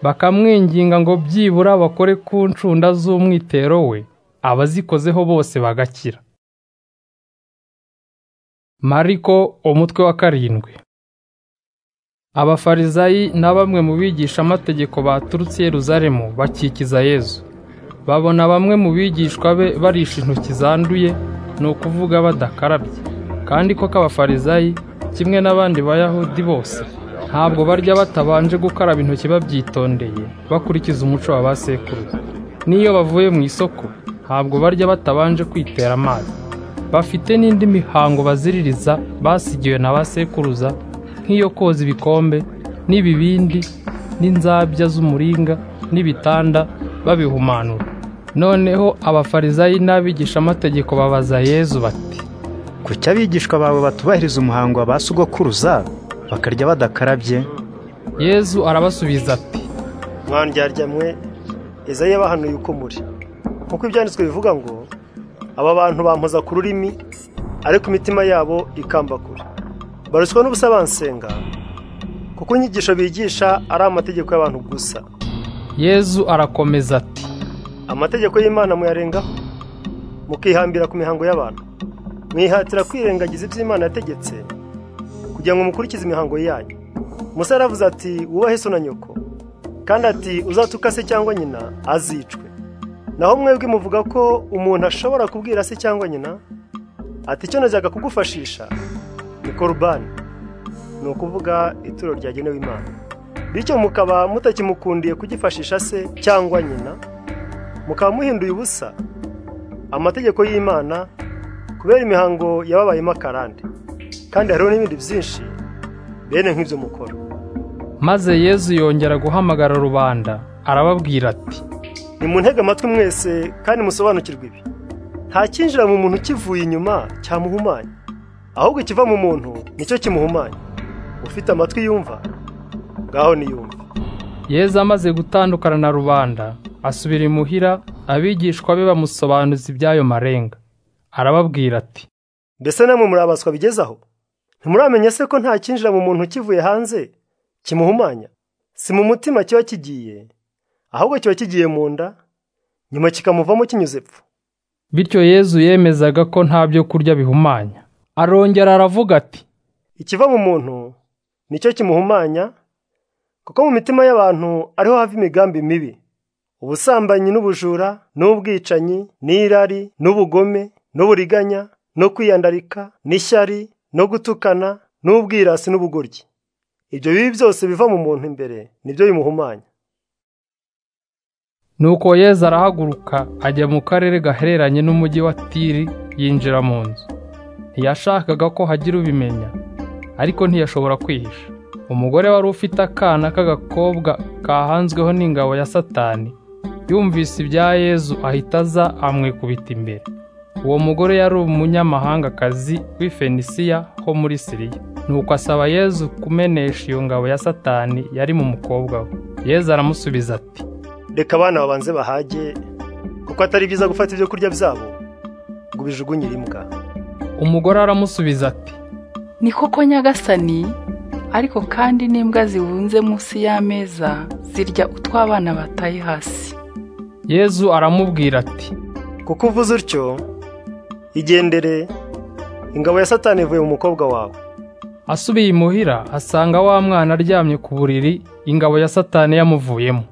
bakamwinginga ngo byibura bakore ku ncunda z'umwitero we abazikozeho bose bagakira mariko umutwe wa karindwi abafarizayi na bamwe mu bigisha baturutse i Yeruzalemu bakikiza yezu babona bamwe mu bigishwa be barisha intoki zanduye ni ukuvuga badakarabye kandi ko k'abafarizayi kimwe n'abandi bayahudi bose ntabwo barya batabanje gukaraba intoki babyitondeye bakurikiza umuco wa ba sekuruza n'iyo bavuye mu isoko ntabwo barya batabanje kwitera amazi bafite n'indi mihango baziririza basigiwe na ba sekuruza nk'iyo koza ibikombe n'ibibindi n'inzabya z'umuringa n'ibitanda babihumanura noneho abafarizayi n'abigishamategeko babaza yezu bati kuki abigishwa bawe batubahiriza umuhango wa ba sogokuruza bakarya badakarabye yezu arabasubiza ati mwandyarya mwe izayi yabahanuye uko muri nk'uko ibyanditswe bivuga ngo aba bantu bampoza ku rurimi ariko imitima yabo ikambakura barushywa n'ubusa bansenga kuko inyigisho bigisha ari amategeko y'abantu gusa yezu arakomeza ati amategeko y'imana muyarengaho mukihambira ku mihango y'abantu mwihatira kwirengagiza ibyo imana yategetse kugira ngo mukurikize imihango yanyu musa yaravuze ati wubahe so na nyoko kandi ati uzatuka se cyangwa nyina azicwe naho mwebwe muvuga ko umuntu ashobora kubwira se cyangwa nyina ati icyo najyaga kugufashisha ni korubani ni ukuvuga ituro ryagenewe imana bityo mukaba mutakimukundiye kugifashisha se cyangwa nyina mukaba muhinduye ubusa amategeko y'imana kubera imihango yababayemo akarande kandi hariho n'ibindi byinshi bene nk'ibyo mukora maze yezu yongera guhamagara rubanda arababwira ati nimuntege amatwi mwese kandi musobanukirwe ibi nta cyinjira mu muntu kivuye inyuma cyamuhumanya ahubwo ikiva mu muntu nicyo kimuhumanya ufite amatwi yumva ngaho niyumva yezu amaze gutandukana na rubanda asubira imuhira abigishwa be bamusobanuza iby'ayo marenga arababwira ati mbese namwe murabaswa bigezaho ntimuramenya se ko nta cyinjira mu muntu kivuye hanze kimuhumanya si mu mutima kiba kigiye ahubwo kiba kigiye mu nda nyuma kikamuvamo kinyuze pfa bityo yezu yemezaga ko nta byo kurya bihumanya arongera aravuga ati ikiva mu muntu nicyo kimuhumanya kuko mu mitima y'abantu ariho hava imigambi mibi ubusambanyi n'ubujura n'ubwicanyi n'irari n'ubugome n'uburiganya no kwiyandarika n'ishyari no gutukana n'ubwirasi n'ubugoryi ibyo bibi byose biva mu muntu imbere nibyo bimuhumanya nuko yezu arahaguruka ajya mu karere gahereranye n'umujyi wa tiri yinjira mu nzu ntiyashakaga ko hagira ubimenya ariko ntiyashobora kwihisha umugore wari ufite akana k'agakobwa kahanzweho n'ingabo ya satani yumvise ibya yezu ahita aza amwikubita imbere uwo mugore yari umunyamahangakazi w'ifenisiya ho muri siriya nuko asaba yezu kumenesha iyo ngabo ya satani yari mu mukobwa we yezu aramusubiza ati reka abana babanze bahage kuko atari byiza gufata ibyo kurya byabo ngo ubijugunyire imbwa umugore aramusubiza ati ni koko nyagasani ariko kandi n'imbwa zibunze munsi y'ameza zirya utw'abana bataye hasi yezu aramubwira ati kuko uvuze utyo igendere ingabo ya satani ivuye mu mukobwa wawe asubiye imuhira asanga wa mwana aryamye ku buriri ingabo ya satani yamuvuyemo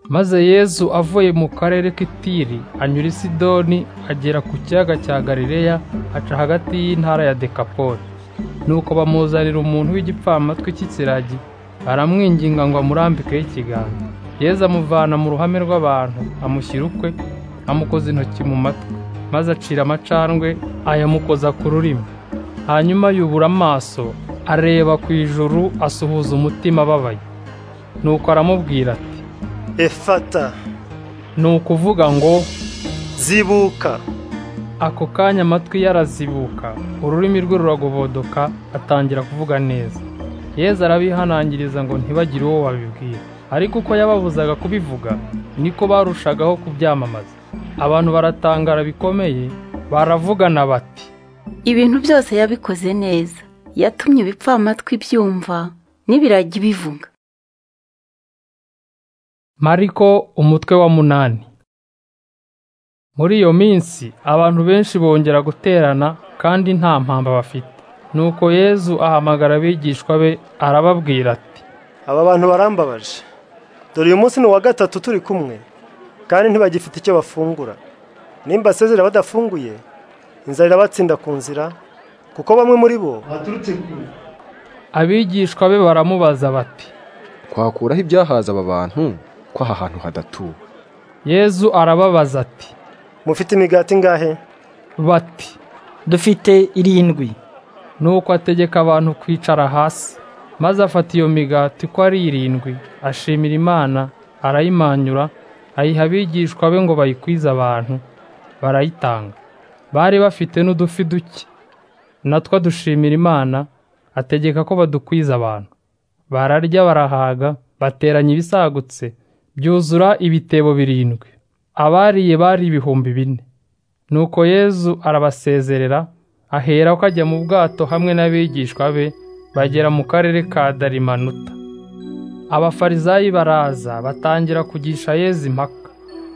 maze yezu avuye mu karere k'itiri anyura i sidoni agera ku kiyaga cya galileya aca hagati y'intara ya dekapoli nuko bamuzanira umuntu w'igipfamatwi cy'ikiragi aramwinginga ngo amurambikeho ikiganza yezu amuvana mu ruhame rw'abantu amushyira ukwe amukoza intoki mu matwi maze acira amacandwe ayamukoza ku rurimi hanyuma yubura amaso areba ku ijuru asuhuza umutima ababaye nuko aramubwira ati efata ni ukuvuga ngo zibuka ako kanya amatwi yarazibuka ururimi rwe ruragobodoka atangira kuvuga neza yeza arabihanangiriza ngo ntibagire uwo babibwira ariko uko yababuzaga kubivuga niko barushagaho kubyamamaza abantu baratangara bikomeye baravugana bati ibintu byose yabikoze neza yatumye ibipfamatwi byumva n'ibiragi bivuga mariko umutwe wa munani muri iyo minsi abantu benshi bongera guterana kandi nta mpamba bafite nuko yezu ahamagara abigishwa be arababwira ati aba bantu barambabaje dore uyu munsi ni uwa gatatu turi kumwe kandi ntibagifite icyo bafungura nimba asezera badafunguye inzara irabatsinda ku nzira kuko bamwe muri bo baturutse kure abigishwa be baramubaza bati twakuraho ibyahaza aba bantu ko aha hantu hadatuwe yezu arababaza ati mufite imigati ingahe bati dufite irindwi nuko ategeka abantu kwicara hasi maze afata iyo migati uko ari irindwi ashimira imana arayimanyura ayiha abigishwa be ngo bayikwize abantu barayitanga bari bafite n'udufi duke natwo dushimira imana ategeka ko badukwiza abantu bararya barahaga bateranya ibisagutse byuzura ibitebo birindwi abariye bari ibihumbi bine nuko yezu arabasezerera ahera ko ajya mu bwato hamwe n'abigishwa be bagera mu karere ka darimanuta abafarizayi baraza batangira kugisha yezu impaka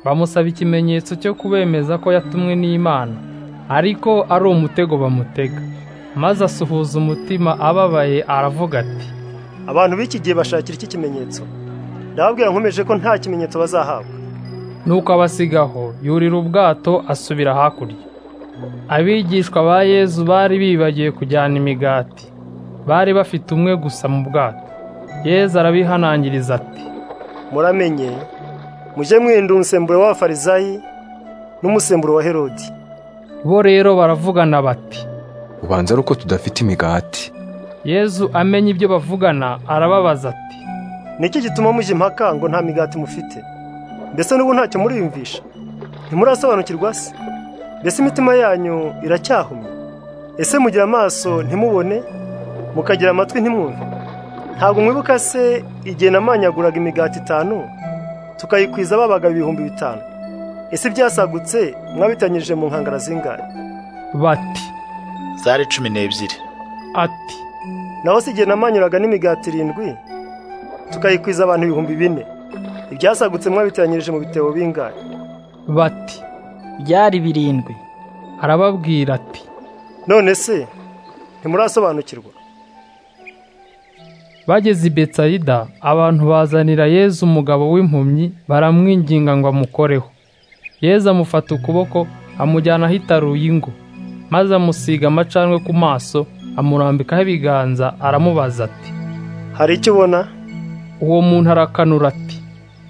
bamusaba ikimenyetso cyo kubemeza ko yatumwe n'imana ariko ari umutego bamutega maze asuhuza umutima ababaye aravuga ati abantu b'iki gihe bashakira iki kimenyetso ndababwira nkomeje ko nta kimenyetso bazahabwa nuko abasigaho yurira ubwato asubira hakurya abigishwa ba yezu bari bibagiwe kujyana imigati bari bafite umwe gusa mu bwato yezu arabihanangiriza ati muramenye mujye mwirinda umusemburo w'abafarizayi n'umusemburo wa herodi bo rero baravugana bati ubanza ari uko tudafite imigati yezu amenya ibyo bavugana arababaza ati niki gituma mujya impaka ngo nta migati mufite mbese n'ubu ntacyo muriyumvisha ntimurasobanukirwa se mbese imitima yanyu iracyahumye ese mugira amaso ntimubone mukagira amatwi ntimwumve ntabwo mwibuka se igihe namanyaguraga imigati itanu tukayikwiza babaga ibihumbi bitanu ese ibyasagutse mwabitanyije mu nkangara zingahe bati zari cumi n'ebyiri ati naho si igihe namanyuraga n'imigati irindwi tukayikwiza abantu ibihumbi bine ibyasagutse mwabiteranyirije mu bitebo bingahe bati byari birindwi arababwira ati none se ntimurasobanukirwa bageze i betsayida abantu bazanira yezu umugabo w'impumyi baramwinginga ngo amukoreho yezu amufata ukuboko amujyana ahitaruye ingo maze amusiga amacanwe ku maso amurambikaho ibiganza aramubaza ati hari icyo ubona uwo muntu arakanura ati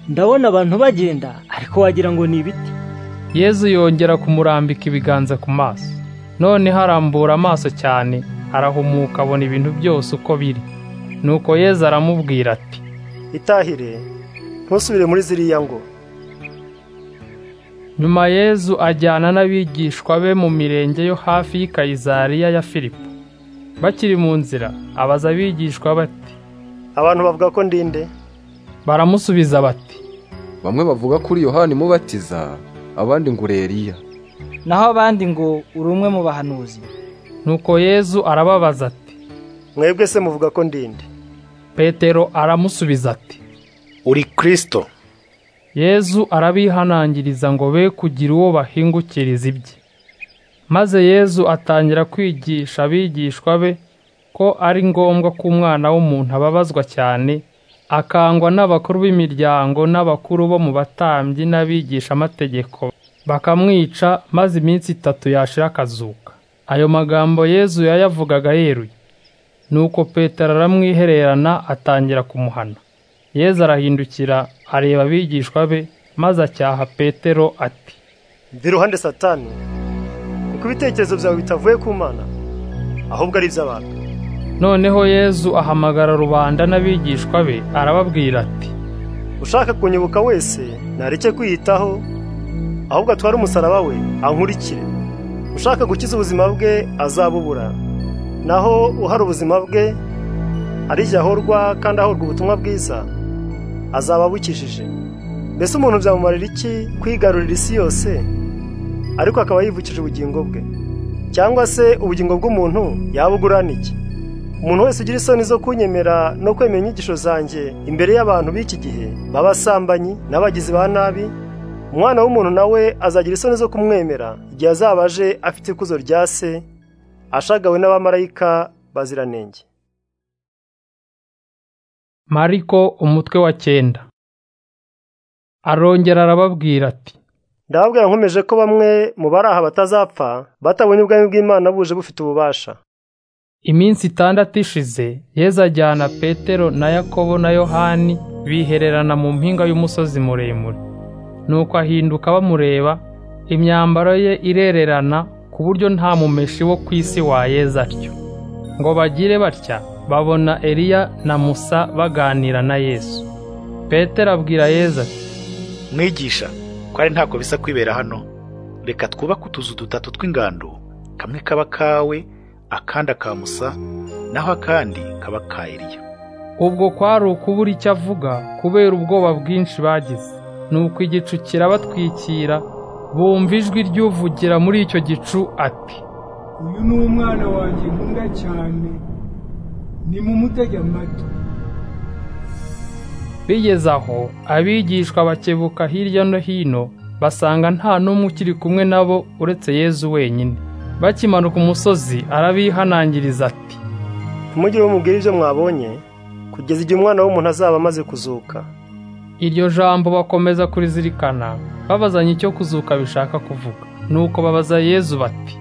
ndabona abantu bagenda ariko wagira ngo ni ibiti yezu yongera kumurambika ibiganza ku maso noneho arambura amaso cyane arahumuka abona ibintu byose uko biri nuko yezu aramubwira ati itahire ntusubire muri ziriya ngo nyuma yezu ajyana n'abigishwa be mu mirenge yo hafi y'ikayizariya ya filipo bakiri mu nzira abaza abigishwa bati abantu bavuga ko ndinde baramusubiza bati bamwe bavuga kuri yohani mubatiza abandi ngo ureriya naho abandi ngo uri umwe mu bahanuzi nuko yezu arababaza ati mwebwe se muvuga ko ndinde petero aramusubiza ati uri kirisito yezu arabihanangiriza ngo be kugira uwo bahingukiriza ibye maze yezu atangira kwigisha abigishwa be ko ari ngombwa ko umwana w'umuntu ababazwa cyane akangwa n'abakuru b'imiryango n'abakuru bo mu batambyi n'abigishamategeko bakamwica maze iminsi itatu yashira akazuka ayo magambo yezu yayavugaga yeruye nuko petero aramwihererana atangira kumuhana yezu arahindukira areba abigishwa be maze acyaha petero ati mva iruhande satani kuko ibitekerezo byawe bitavuye ku mana ahubwo ari iby'abantu noneho yezu ahamagara rubanda n'abigishwa be arababwira ati ushaka kunyibuka wese ntareke kwiyitaho ahubwo atware umusaraba we ankurikire ushaka gukiza ubuzima bwe azabubura naho uhari ubuzima bwe arijya ahorwa kandi ahorwa ubutumwa bwiza azaba abukijije mbese umuntu byamumarira iki kwigarurira isi yose ariko akaba yivukije ubugingo bwe cyangwa se ubugingo bw'umuntu yabugurana iki umuntu wese ugira isoni zo kunyemera no kwemera inyigisho zanjye imbere y'abantu b'iki gihe b'abasambanyi n'abagizi ba nabi umwana w'umuntu nawe azagira isoni zo kumwemera igihe azaba aje afite ikuzo rya se ashagawe n'abamarayika baziranenge mariko umutwe wa cyenda arongera arababwira ati ndababwira nkomeje ko bamwe mu bari aha batazapfa batabonye ubwami bw'imana buje bufite ububasha iminsi itandatu ishize yezu ajyana petero na yakobo na yohani bihererana mu mpinga y'umusozi muremure nuko ahinduka bamureba imyambaro ye irererana ku buryo nta mumeshi wo ku isi wayeza atyo ngo bagire batya babona eliya na musa baganira na yesu petero abwira yezu ati mwigisha ko ari ntako bisa kwibera hano reka twubake utuzu dutatu tw'ingando kamwe kaba kawe akandi akamusa naho akandi kaba kayiriya ubwo kwari ukubura icyo avuga kubera ubwoba bwinshi bagize nuko igicu kirabatwikira bumva ijwi ry'uvugira muri icyo gicu ati uyu ni umwana wanjye nkunda cyane ni mu mutege amatwi bigeze aho abigishwa bakebuka hirya no hino basanga nta n'umwe ukiri kumwe nabo uretse yezu wenyine bakimanuka umusozi arabihanangiriza ati ntimugire uwo mubwira ibyo mwabonye kugeza igihe umwana w'umuntu azaba amaze kuzuka iryo jambo bakomeza kurizirikana babazanya icyo kuzuka bishaka kuvuga nuko babaza yezu bati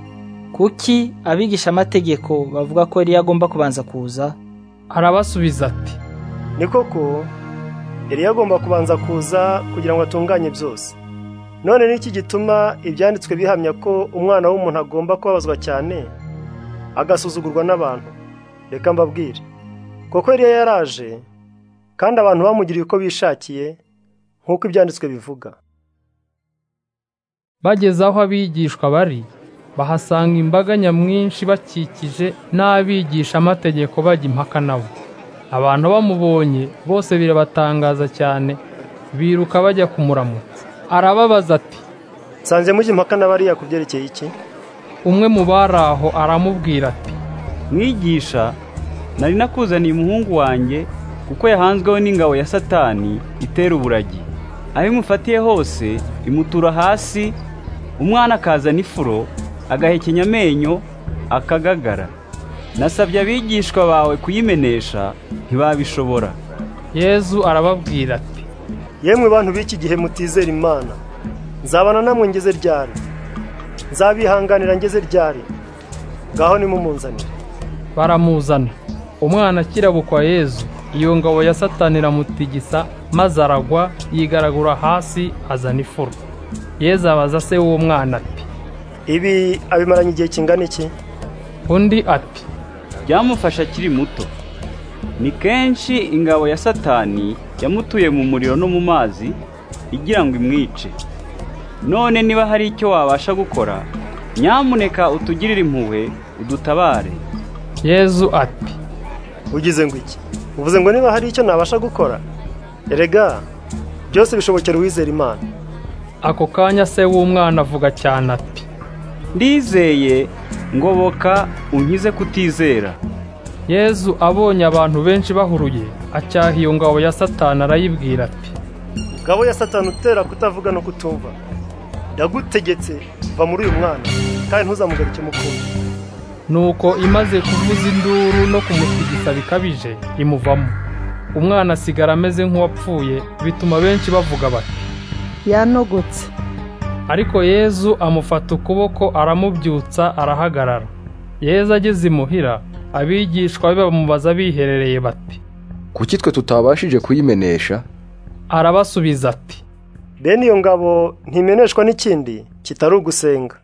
kuki abigisha amategeko bavuga ko yari agomba kubanza kuza arabasubiza ati ni koko yari agomba kubanza kuza kugira ngo atunganye byose none n'iki gituma ibyanditswe bihamya ko umwana w'umuntu agomba kubabazwa cyane agasuzugurwa n'abantu reka mbabwire koko yari yaraje kandi abantu bamugiriye uko bishakiye nk'uko ibyanditswe bivuga bageze aho abigishwa bari bahasanga imbaga nyamwinshi bakikije n'abigisha amategeko bajya impaka nabo abantu bamubonye bose birabatangaza cyane biruka bajya kumuramutsa arababaza ati nsanze mujya impaka n'abariya ku byerekeye iki umwe mu bari aho aramubwira ati mwigisha nari nakuzaniye umuhungu wanjye kuko yahanzweho n'ingabo ya satani itera uburagi aho imufatiye hose imutura hasi umwana akazana ifuro agahekenya amenyo akagagara nasabye abigishwa bawe kuyimenesha ntibabishobora yezu arababwira ati yemwe bantu b'iki gihe mutizera imana nzabana namwe ngeze ryari nzabihanganira ngeze ryari ngaho nimumunzanire baramuzana umwana akirabukwa yezu iyo ngabo ya satani iramutigisa maze aragwa yigaragura hasi azana ifuro yezu abaza se w'uwo mwana ati ibi abimaranye igihe kingana iki undi ati byamufasha akiri muto ni kenshi ingabo ya satani yamutuye mu muriro no mu mazi igira ngo imwice none niba hari icyo wabasha gukora nyamuneka utugirire impuhwe udutabare yezu ati ugize ngo iki uvuze ngo niba hari icyo nabasha gukora erega byose bishobokera uwizera imana ako kanya se w'umwana avuga cyane ati ndizeye ngoboka unkize kutizera yezu abonye abantu benshi bahuruye acyaha iyo ngabo ya satani arayibwira ati ngabo ya satani utera kutavuga no kutumva ndagutegetse va muri uyu mwana kandi ntuzamugaruke umukunzi nuko imaze kuvuza induru no kumutigisa bikabije imuvamo umwana asigara ameze nk'uwapfuye bituma benshi bavuga bati yanogotse ariko yezu amufata ukuboko aramubyutsa arahagarara yezu ageze imuhira abigishwa be bamubaza biherereye bati kuki twe tutabashije kuyimenesha arabasubiza ati bene iyo ngabo ntimeneshwa n'ikindi kitari ugusenga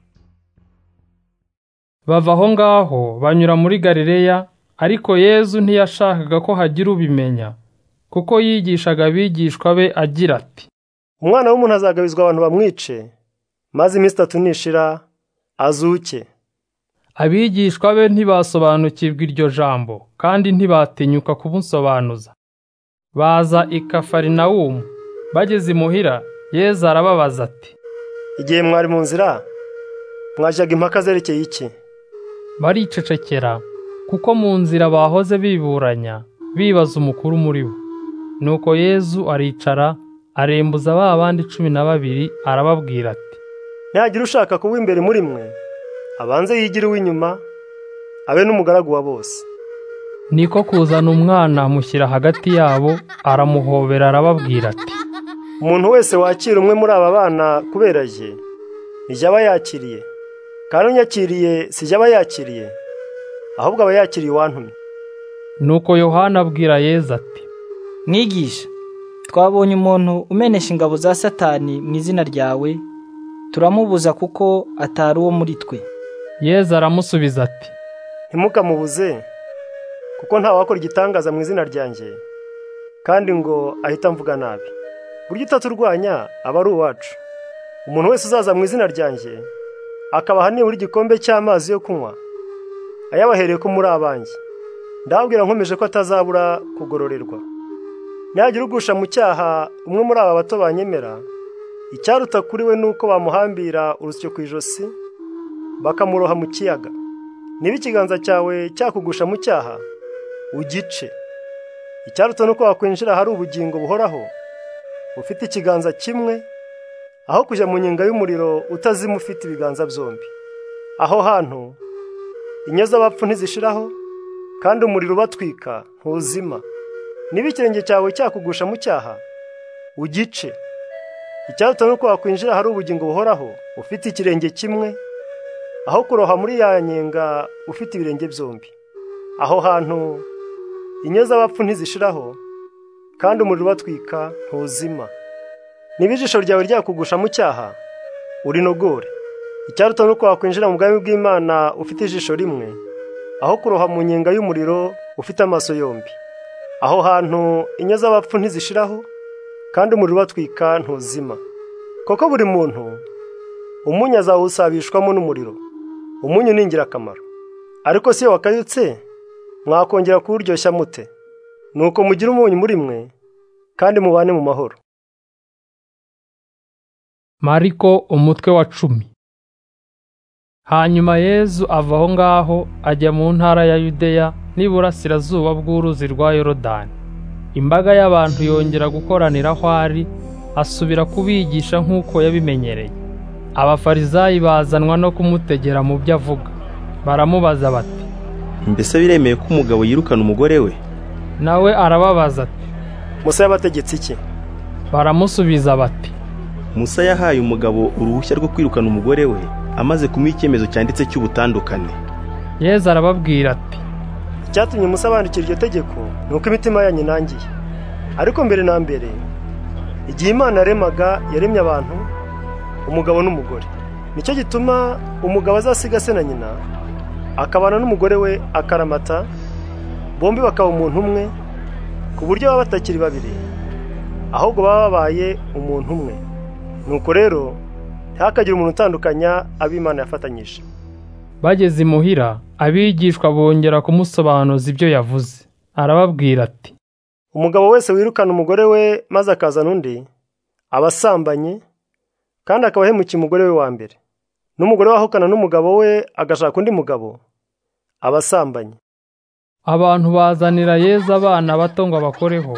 bava aho ngaho banyura muri galileya ariko yezu ntiyashakaga ko hagira ubimenya kuko yigishaga abigishwa be agira ati umwana w'umuntu azagabizwa abantu bamwice maze iminsi itatu nishira azuke abigishwa be ntibasobanukirwa iryo jambo kandi ntibatinyuka kumusobanuza baza i kafarinawumu bageze imuhira yeza arababaza ati igihe mwari mu nzira mwajyaga impaka zerekeye iki baricecekera kuko mu nzira bahoze biburanya bibaza umukuru muri bo nuko yezu aricara arembuza ba bandi cumi na babiri arababwira ati ntiyagira ushaka kuba imbere muri mwe abanze yigire uw'inyuma abe n'umugaragu wa bose niko kuzana umwana amushyira hagati yabo aramuhobera arababwira ati umuntu wese wakira umwe muri aba bana kubera ye nijya aba yakiriye kandi unyakiriye sijya aba yakiriye ahubwo aba yakiriye uwantumye nuko yohana abwira yeza ati mwigisha twabonye umuntu umenesha ingabo za satani mu izina ryawe turamubuza kuko atari uwo muri twe yeza aramusubiza ati ntimukamubuze kuko ntawakora igitangaza mu izina ryanjye kandi ngo ahita amvuga nabi buryo utaturwanya aba ari uwacu umuntu wese uzaza mu izina ryanjye akabaha nibura igikombe cy'amazi yo kunywa ayabahereye ko muri abanjye ndababwira nkomeje ko atazabura kugororerwa ntiyagira ugusha mu cyaha umwe muri aba bato banyemera icyaruta kuri we ni uko bamuhambira urusyo ku ijosi bakamuroha mu kiyaga niba ikiganza cyawe cyakugusha mu cyaha ugice icyaruta ni uko wakwinjira ahari ubugingo buhoraho ufite ikiganza kimwe aho kujya mu nyenga y'umuriro utazima ufite ibiganza byombi aho hantu inyo z'abapfu ntizishiraho kandi umuriro ubatwika ntuzima niba ikirenge cyawe cyakugusha mu cyaha ugice icyaruta nuko wakwinjira hari ubugingo buhoraho ufite ikirenge kimwe aho kuroha muri ya nyenga ufite ibirenge byombi aho hantu inyo z'abapfu ntizishiraho kandi umuriro ubatwika ntuzima niba ijisho ryawe ryakugusha mu cyaha urinogore icyaruta nuko wakwinjira mu bwami bw'imana ufite ijisho rimwe aho kuroha mu nyenga y'umuriro ufite amaso yombi aho hantu inyo z'abapfu ntizishiraho kandi umuriro ubatwika ntuzima koko buri muntu umunyu azawusabishwamo n'umuriro umunyu ni ingirakamaro ariko si iyo wakayutse mwakongera kuwuryoshya mute nuko mugire umunyu muri mwe kandi mubane mu mahoro mariko umutwe wa cumi hanyuma yezu ava aho ngaho ajya mu ntara ya yudeya n'iburasirazuba bw'uruzi rwa yorodani imbaga y'abantu yongera gukoranira aho ari asubira kubigisha nk'uko yabimenyereye abafarizayi bazanwa no kumutegera mu byo avuga baramubaza bati mbese biremeye ko umugabo yirukana umugore we nawe arababaza ati musa yabategetse iki baramusubiza bati musa yahaye umugabo uruhushya rwo kwirukana umugore we amaze kumuha icyemezo cyanditse cy'ubutandukane yeza arababwira ati icyatumye musa bandikira iryo tegeko ni uko imitima yanyu inangiye ariko mbere na mbere igihe imana yaremaga yaremye abantu umugabo n'umugore nicyo gituma umugabo azasiga se na nyina akabana n'umugore we akaramata bombi bakaba umuntu umwe ku buryo baba batakiri babiri ahubwo baba babaye umuntu umwe nuko rero ntihakagire umuntu utandukanya ab'imana yafatanyije bageze imuhira abigishwa bongera kumusobanuza ibyo yavuze arababwira ati umugabo wese wirukana umugore we maze akazana undi aba asambanye kandi akaba ahemukiye umugore we wa mbere n'umugore wahukana n'umugabo we agashaka undi mugabo aba asambanye abantu bazanira yeza abana bato ngo abakoreho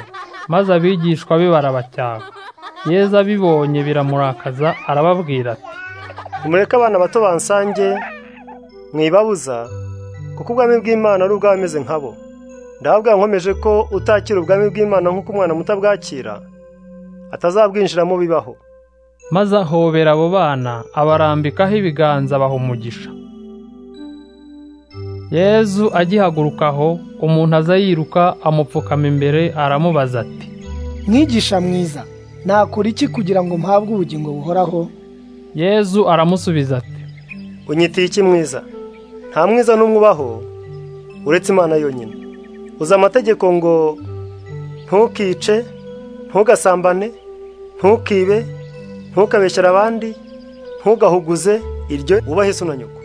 maze abigishwa be barabacyaha yeza abibonye biramurakaza arababwira ati nimureke abana bato bansange mwibabuza kuko ubwami bw'imana ari ubw'abameze nkabo ndababwira nkomeje ko utakira ubwami bw'imana nk'uko umwana muto abwakira atazabwinjiramo bibaho maze ahobera abo bana abarambikaho ibiganza baha umugisha yezu agihaguruka aho umuntu aza yiruka amupfukama imbere aramubaza ati mwigisha mwiza nakora iki kugira ngo mpabwe ubugingo buhoraho yezu aramusubiza ati unyitiye iki mwiza nta mwiza n'umwe ubaho uretse imana yonyine uzi amategeko ngo ntukice ntugasambane ntukibe ntukabeshyere abandi ntugahuguze iryo wubahe iso na nyoko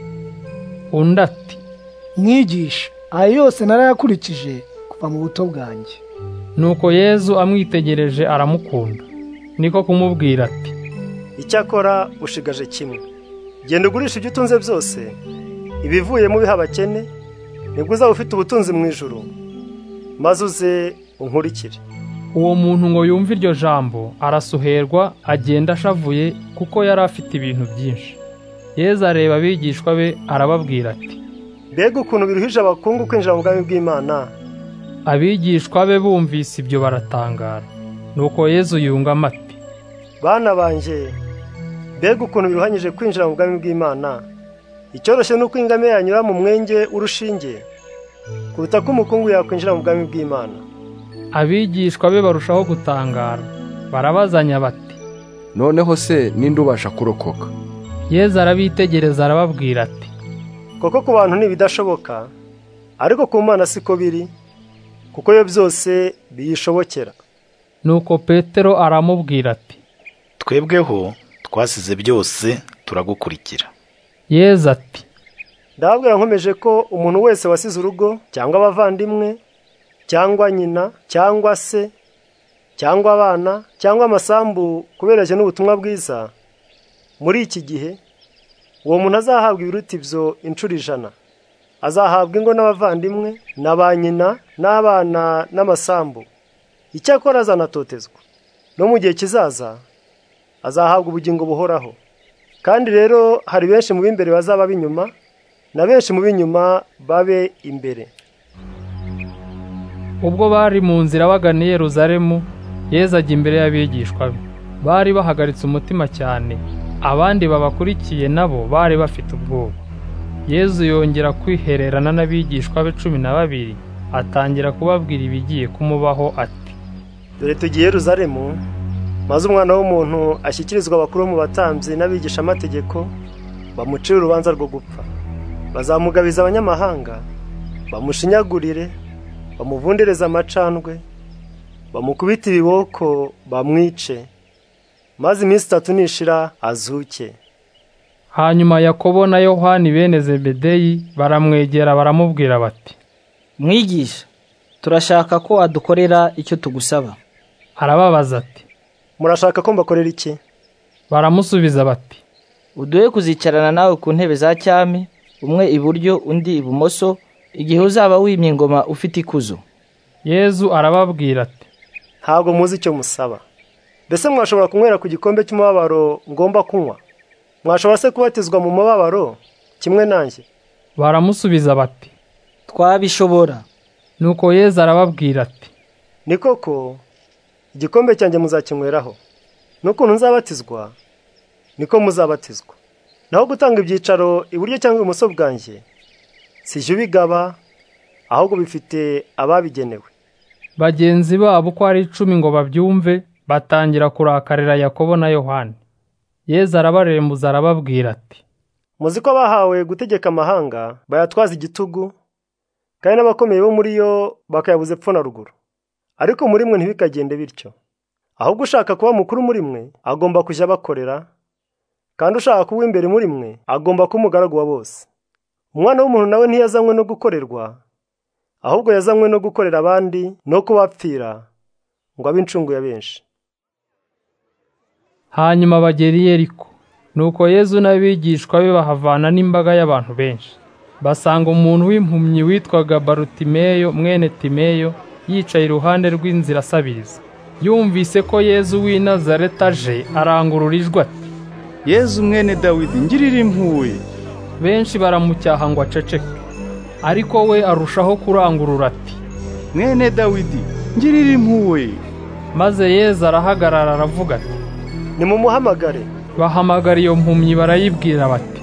undi ati mwigisha ayo yose narayakurikije kuva mu buto bwanjye nuko yezu amwitegereje aramukunda niko kumubwira ati icyakora ushigaje kimwe genda ugurisha ibyo utunze byose ibivuyemo ubiha abakene nibwo uzaba ufite ubutunzi mu ijoro maze uze unkurikire uwo muntu ngo yumve iryo jambo arasuherwa agenda ashavuye kuko yari afite ibintu byinshi yeza areba abigishwa be arababwira ati mbega ukuntu biruhije abakungu kwinjira mu bwami bw'imana abigishwa be bumvise ibyo baratangara nuko yezu yunga amati bana banjye mbega ukuntu biruhanyije kwinjira mu bwami bw'imana icyoroshye ni uko ingamiya yanyura mu mwenge w'urushinge kuruta ko umukungu yakwinjira mu bwami bw'imana abigishwa be barushaho gutangara barabazanya bati noneho se ninde ubasha kurokoka yeza arabitegereza arababwira ati koko ku bantu ibidashoboka ariko ku mana siko biri kuko yo byose biyishobokera nuko petero aramubwira ati twebweho twasize byose turagukurikira yeza ati ndababwira nkomeje ko umuntu wese wasize urugo cyangwa abavandimwe cyangwa nyina cyangwa se cyangwa abana cyangwa amasambu kubereshya n'ubutumwa bwiza muri iki gihe uwo muntu azahabwa ibiruta ibyo inshuro ijana azahabwa ingo n'abavandimwe na ba nyina n'abana n'amasambu icyakora azanatotezwa no mu gihe kizaza azahabwa ubugingo buhoraho kandi rero hari benshi mu b'imbere bazaba b'inyuma na benshi mu b'inyuma babe imbere ubwo bari mu nzira bagana i Yeruzalemu Yezu ajya imbere y'abigishwa be bari bahagaritse umutima cyane abandi babakurikiye nabo bari bafite ubwoba Yezu yongera kwihererana n'abigishwa be cumi na babiri atangira kubabwira ibigiye kumubaho ati dore tugiye Yeruzalemu maze umwana w'umuntu ashyikirizwa abakuru mu batambyi n'abigishamategeko bamucire urubanza rwo gupfa bazamugabiza abanyamahanga bamushinyagurire bamuvundereze amacandwe bamukubite ibiboko bamwice maze iminsi itatu nishira azuke hanyuma yakobo na yohani bene zebedeyi baramwegera baramubwira bati mwigisha turashaka ko adukorera icyo tugusaba arababaza ati murashaka ko mbakorera iki baramusubiza bati uduhe kuzicarana nawe ku ntebe za cyami umwe iburyo undi ibumoso igihe uzaba wimye ingoma ufite ikuzo yezu arababwira ati ntabwo muzi icyo musaba mbese mwashobora kunywera ku gikombe cy'umubabaro ngomba kunywa mwashobora se kubatizwa mu mubabaro kimwe nanjye baramusubiza bati twabishobora nuko yezu arababwira ati ni koko igikombe cyanjye muzakinyweraho n'ukuntu nzabatizwa niko muzabatizwa naho gutanga ibyicaro iburyo cyangwa ibumoso bwanjye sijya ubigaba ahubwo bifite ababigenewe bagenzi babo uko ari icumi ngo babyumve batangira kurakarira yakobo na yohani yeza arabarembuza arababwira ati muzi ko bahawe gutegeka amahanga bayatwaza igitugu kandi n'abakomeye bo muri yo bakayabuze epfo na ruguru ariko muri mwe ntibikagende bityo ahubwo ushaka kuba mukuru muri mwe agomba kujya abakorera kandi ushaka kuba imbere muri mwe agomba kuba umugaragu wa bose umwana w'umuntu nawe ntiyazanywe no gukorerwa ahubwo yazanywe no gukorera abandi no kubapfira ngo abe incungu ya benshi hanyuma bagera i Yeriko nuko Yezu n'abigishwa be bahavana n'imbaga y'abantu benshi basanga umuntu w'impumyi witwaga barutimeyo mwene timeyo yicaye iruhande rw'inzira asabiriza yumvise ko Yezu w'i Nazareti aje arangurura ijwi ati Yezu mwene dawidi ngirira impuwe benshi baramucyaha ngo aceceke ariko we arushaho kurangurura ati mwene dawidi ngirira impuwe maze Yezu arahagarara aravuga ati nimumuhamagare bahamagara iyo mpumyi barayibwira bati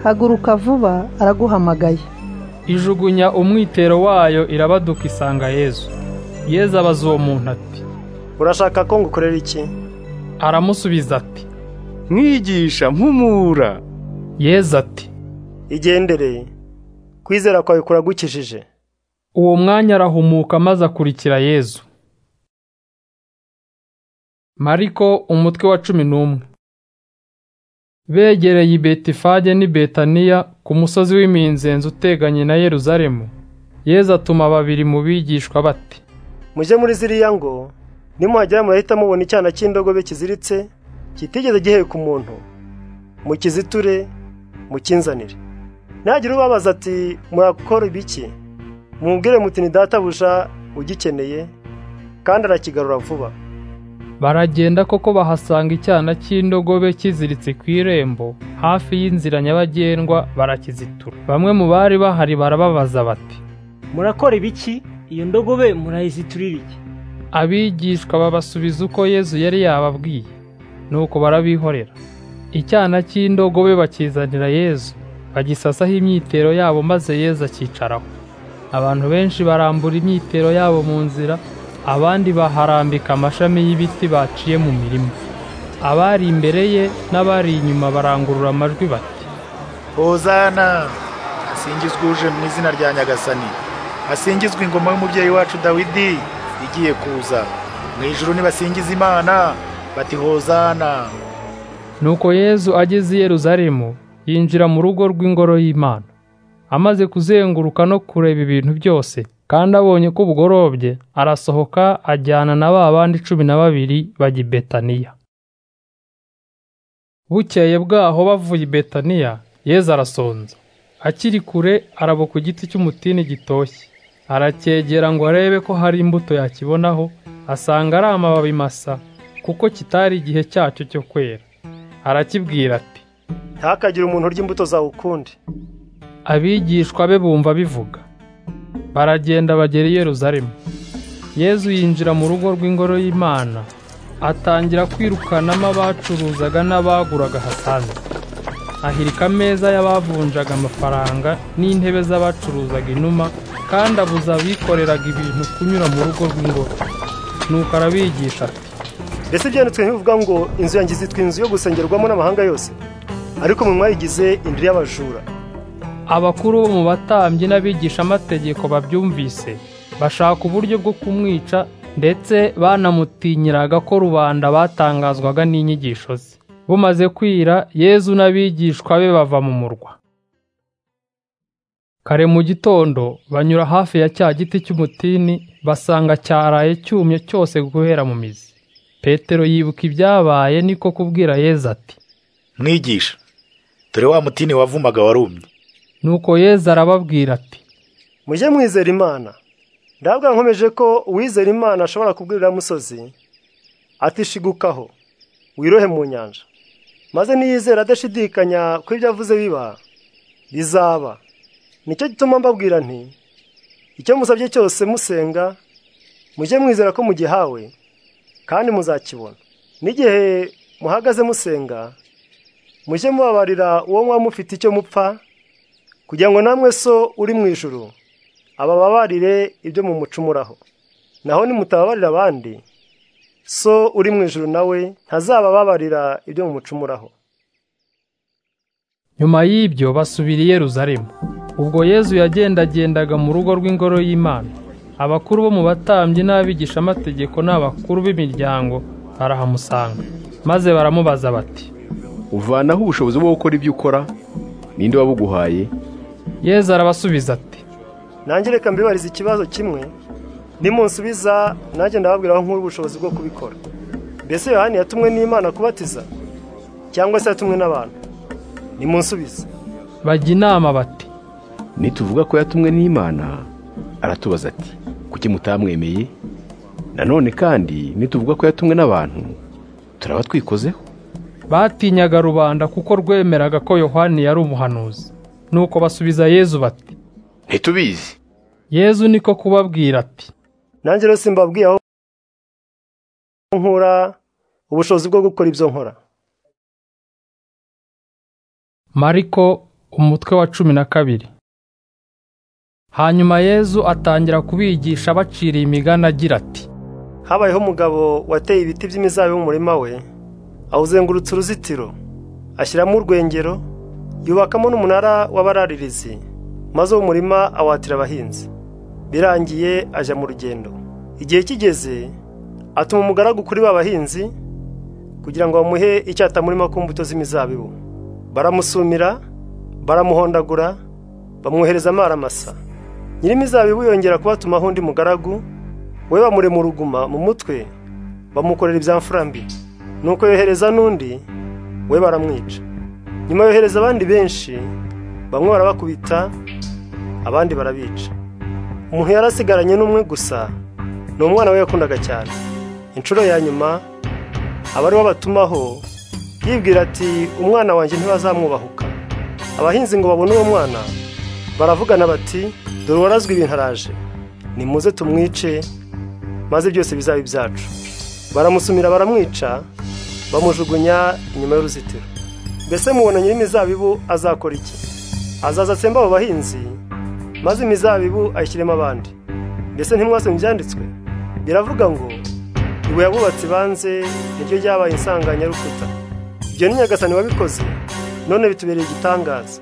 haguruka vuba araguhamagaye ijugunya umwitero wayo irabaduka isanga yezu yezu abaza uwo muntu ati urashaka ko ngukorera iki aramusubiza ati mwigisha mpumura yezu ati igendere kwizera kwawe kuragukijije uwo mwanya arahumuka maze akurikira yezu Mariko umutwe wa cumi n'umwe begereye betifage n'i betaniya ku musozi w'iminzenzi uteganye na Yeruzalemu yeza atuma babiri mu bigishwa bati mujye muri ziriya ngo nimuhagera murahita mubona icyana cy'indogobe kiziritse kitigeze giheka umuntu mukiziture mukinzanire ntagira ubabaza ati murakora ibiki mubwire muti ni databuja ugikeneye kandi arakigarura vuba baragenda koko bahasanga icyana cy'indogobe kiziritse ku irembo hafi y'inzira nyabagendwa barakizitura bamwe mu bari bahari barababaza bati murakora ibiki iyo ndogobe murayiziturira iki abigishwa babasubiza uko yezu yari yababwiye nuko barabihorera icyana cy'indogobe bakizanira yezu bagisasaho imyitero yabo maze yezu akicaraho abantu benshi barambura imyitero yabo mu nzira abandi baharambika amashami y'ibiti baciye mu mirima abari imbere ye n'abari inyuma barangurura amajwi bati hozana asingizwe uje mu izina rya nyagasani asingizwe ingoma y'umubyeyi wacu dawidi igiye kuza mu ijoro ntibasingiza imana bati hozana nuko yezu ageze i Yeruzalemu yinjira mu rugo rw'ingoro y'imana amaze kuzenguruka no kureba ibintu byose kandi abonye ko ubugorobye arasohoka ajyana na ba bandi cumi na babiri bajya i betaniya bukeye bwaho bavuye i betaniya yeza arasonza akiri kure araba ku giti cy'umutini gitoshye aracyegera ngo arebe ko hari imbuto yakibonaho asanga ari amababi masa kuko kitari igihe cyacyo cyo kwera arakibwira ati ntakagire umuntu urya imbuto zawe ukundi abigishwa be bumva bivuga baragenda bagera i Yeruzalemu yezu yinjira mu rugo rw'ingoro y'imana atangira kwirukanamo abacuruzaga n'abaguraga hasanzwe ahirika ameza y'abavunjaga amafaranga n'intebe z'abacuruzaga inuma kandi abuza abikoreraga ibintu kunyura mu rugo rw'ingoro nuko arabigisha ati mbese byanditswe ntibivuga ngo inzu yanjye izitwa inzu yo gusengerwamo n'amahanga yose ariko mwe mwayigize indiri y'abajura abakuru bo mu batambyi n'abigishamategeko babyumvise bashaka uburyo bwo kumwica ndetse banamutinyiraga ko rubanda batangazwaga n'inyigisho ze bumaze kwira yezu n'abigishwa be bava mu murwa kare mu gitondo banyura hafi ya cya giti cy'umutini basanga cyaraye cyumye cyose guhera mu mizi petero yibuka ibyabaye niko kubwira yezu ati mwigisha dore wa mutini wavumaga warumye nuko yezu arababwira ati mujye mwizera imana ndavuga nkomeje ko uwizera imana ashobora kubwirira musozi atishigukaho wirohe mu nyanja maze niyizera adashidikanya ko ibyo avuze biba bizaba nicyo gituma mbabwira nti icyo musabye cyose musenga mujye mwizera ko mugihawe kandi muzakibona n'igihe muhagaze musenga mujye mubabarira uwo muba mufite icyo mupfa kugira ngo namwe so uri mu ijuru abababarire ibyo mu mucumuraho naho nimutababarira abandi so uri mu ijuru nawe ntazabababarira ibyo mu mucumuraho nyuma y'ibyo basubira i Yerusalemu ubwo yezu yagendagendaga mu rugo rw'ingoro y'imana abakuru bo mu batambyi n'abigishamategeko n'abakuru b'imiryango barahamusanga maze baramubaza bati uvanaho ubushobozi bwo gukora ibyo ukora ninde wabuguhaye yezu arabasubiza ati nanjye reka mbibariza ikibazo kimwe nimunsubiza nanjye ndababwiraho nk'uri ubushobozi bwo kubikora mbese yohani yatumwe n'imana kubatiza cyangwa se yatumwe n'abantu nimunsubize bajya inama bati nituvuga ko yatumwe n'imana aratubaza ati kuki mutamwemeye nanone kandi nituvuga ko yatumwe n'abantu turaba twikozeho batinyaga rubanda kuko rwemeraga ko yohani yari umuhanuzi nuko basubiza yezu bati ntitubizi yezu niko kubabwira ati nanjye rero simbabwiye aho nkura ubushobozi bwo gukora ibyo nkora mariko umutwe wa cumi na kabiri hanyuma yezu atangira kubigisha baciriye imigani agira ati habayeho umugabo wateye ibiti by'imizabibu mu murima we awuzengurutsa uruzitiro ashyiramo urwengero yubakamo n'umunara w'abararirizi maze uwo murima awatira abahinzi birangiye ajya mu rugendo igihe kigeze atuma umugaragu kuri ba bahinzi kugira ngo bamuhe icyo atamurima ku mbuto z'imizabibu baramusumira baramuhondagura bamwohereza amaramasa nyir'imizabibu yongera kubatumaho undi mugaragu we bamurema uruguma mu mutwe bamukorera ibyamfurambi nuko yohereza n'undi we baramwica nyuma yohereza abandi benshi bamwe barabakubita abandi barabica umuntu yari asigaranye n'umwe gusa ni umwana we yakundaga cyane inshuro ya nyuma abariho batumaho yibwira ati umwana wanjye ntibazamwubahuka abahinzi ngo babone uwo mwana baravugana bati dore warazwi ibintu araje nimuze tumwice maze byose bizaba ibyacu baramusumira baramwica bamujugunya inyuma y'uruzitiro mbese mubona nyir'imizabibu azakora iki azaza atsemba abo bahinzi maze imizabibu ayishyiremo abandi mbese ntimwasome ibyanditswe biravuga ngo ibuye abubatsi banze niryo ryabaye insanganyarukuta ibyo ni nyagasani wabikoze none bitubereye igitangaza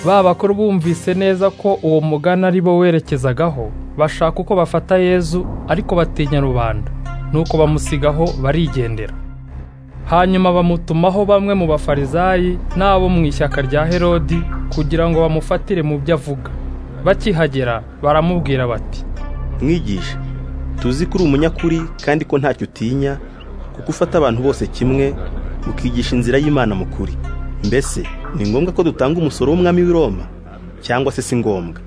ba bakuru bumvise neza ko uwo mugana ari bo werekezagaho bashaka uko bafata yezu ariko batinya rubanda nuko bamusigaho barigendera hanyuma bamutumaho bamwe mu bafarizayi n'abo mu ishyaka rya herodi kugira ngo bamufatire mu byo avuga bakihagera baramubwira bati mwigisha tuzi ko uri umunyakuri kandi ko ntacyo utinya kuko ufata abantu bose kimwe ukigisha inzira y'imana mu kuri mbese ni ngombwa ko dutanga umusoro w'umwami w'i Roma cyangwa se si ngombwa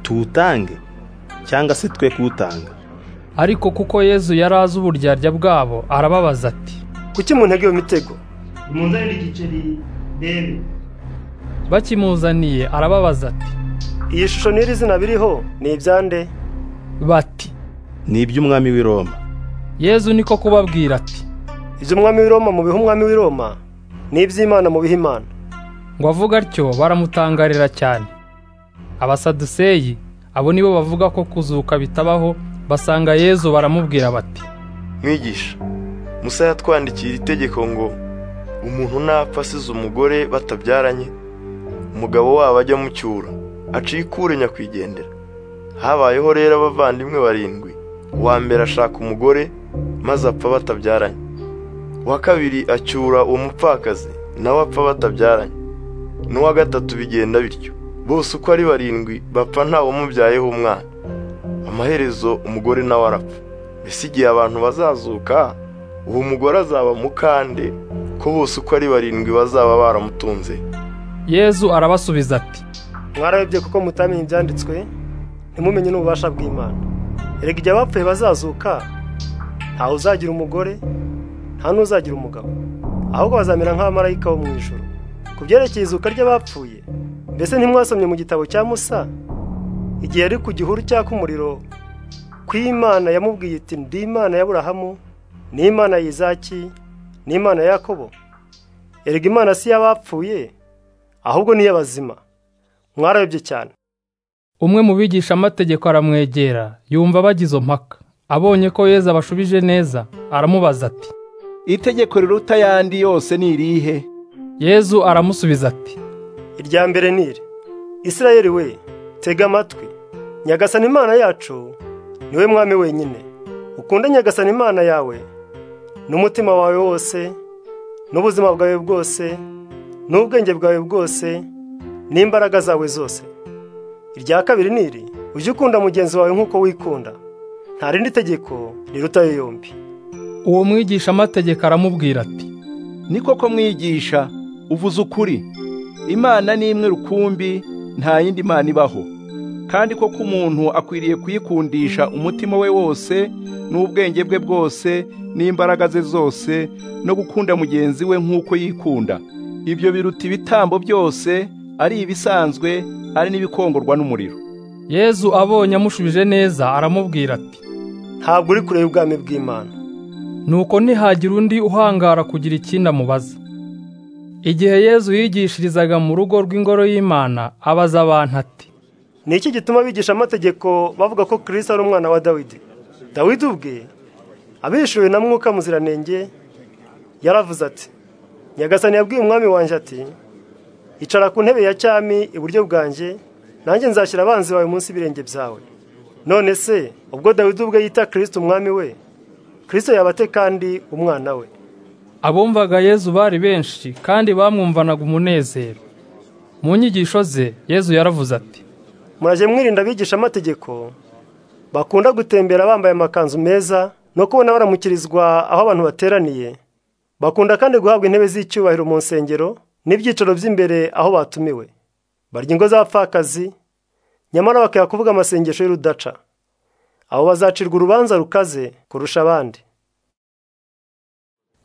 tuwutange cyangwa se twe kuwutanga ariko kuko yezu yari azi uburyarya bwabo arababaza ati kuki muntega iyo mitego munzanire igiceri ndebe bakimuzaniye arababaza ati iyi shusho n'iri zina biriho ni ibyande bati ni iby'umwami w'i Roma yezu niko kubabwira ati iby'umwami w'i Roma mu bihe umwami w'i Roma n'iby'imana mu bihe imana ngo avuga atyo baramutangarira cyane abasaduseyi abo nibo bavuga ko kuzuka bitabaho basanga yezu baramubwira bati mwigisha musa yatwandikiye iri tegeko ngo umuntu napfa asize umugore batabyaranye umugabo wabo ajya mu cyura aciye ikure nyakwigendera habayeho rero abavandimwe barindwi uwa mbere ashaka umugore maze apfa batabyaranye uwa kabiri acyura uwo mupfakazi nawe apfa batabyaranye n'uwa gatatu bigenda bityo bose uko ari barindwi bapfa ntawamubyayeho umwana amaherezo umugore nawe arapfa mbese igihe abantu bazazuka uwo mugore azaba mukande ko bose uko ari barindwi bazaba baramutunze yezu arabasubiza ati mwarabibye kuko mutamenye ibyanditswe ntimumenye n'ububasha bw'imana erega igihe abapfuye bazazuka ntawe uzagira umugore nta n'uzagira umugabo ahubwo bazamera nk'abamarayika bo mu ijoro ku byerekeye izuka ry'abapfuye mbese ntimwasomye mu gitabo cya musa igihe yari ku gihuru cyaka umuriro kw'imana yamubwiye iti ndi imana ya burahamu n'imana y'izaki n'imana ya yakobo erega imana si iy'abapfuye ahubwo ni iy'abazima mwarayobye cyane umwe mu bigisha-amategeko aramwegera yumva bagize mpaka abonye ko yezu abashubije neza aramubaza ati itegeko riruta ayandi yose ni irihe yezu aramusubiza ati irya mbere ni iri isirayeli we tega amatwi nyagasana imana yacu niwe mwami wenyine ukunde nyagasana imana yawe n'umutima wawe wose n'ubuzima bwawe bwose n'ubwenge bwawe bwose n'imbaraga zawe zose irya kabiri ni iri ujye ukunda mugenzi wawe nk'uko wikunda nta rindi tegeko rirutayo yombi uwo mwigisha amategeko aramubwira ati ni koko mwigisha uvuze ukuri imana ni imwe rukumbi nta yindi mana ibaho kandi koko umuntu akwiriye kuyikundisha umutima we wose n'ubwenge bwe bwose n'imbaraga ze zose no gukunda mugenzi we nk'uko yikunda ibyo biruta ibitambo byose ari ibisanzwe ari n'ibikongorwa n'umuriro yezu abonye amushubije neza aramubwira ati ntabwo uri kureba ubwami bw'imana nuko ntihagira undi uhangara kugira ikindi amubaza igihe yezu yigishirizaga mu rugo rw'ingoro y'imana abaza abantu ati ni iki gituma abigisha amategeko bavuga ko kirisita ari umwana wa dawidi dawidi ubwe abishyuwe na mwuka muziranenge yaravuze ati nyagasani yabwiye umwami wanjye ati icara ku ntebe ya cyami iburyo bwanjye nanjye nzashyira abanzi bawe munsi y'ibirenge byawe none se ubwo dawidi ubwe yita kirisita umwami we kirisito yabate kandi umwana we abumvaga yezu bari benshi kandi bamwumvanaga umunezero mu nyigisho ze yezu yaravuze ati murajye mwirinda abigisha amategeko bakunda gutembera bambaye amakanzu meza no kubona baramukirizwa aho abantu bateraniye bakunda kandi guhabwa intebe z'icyubahiro mu nsengero n'ibyicaro by'imbere aho batumiwe barya ingo z'abapfakazi nyamara bakajya kuvuga amasengesho y'urudaca abo bazacirwa urubanza rukaze kurusha abandi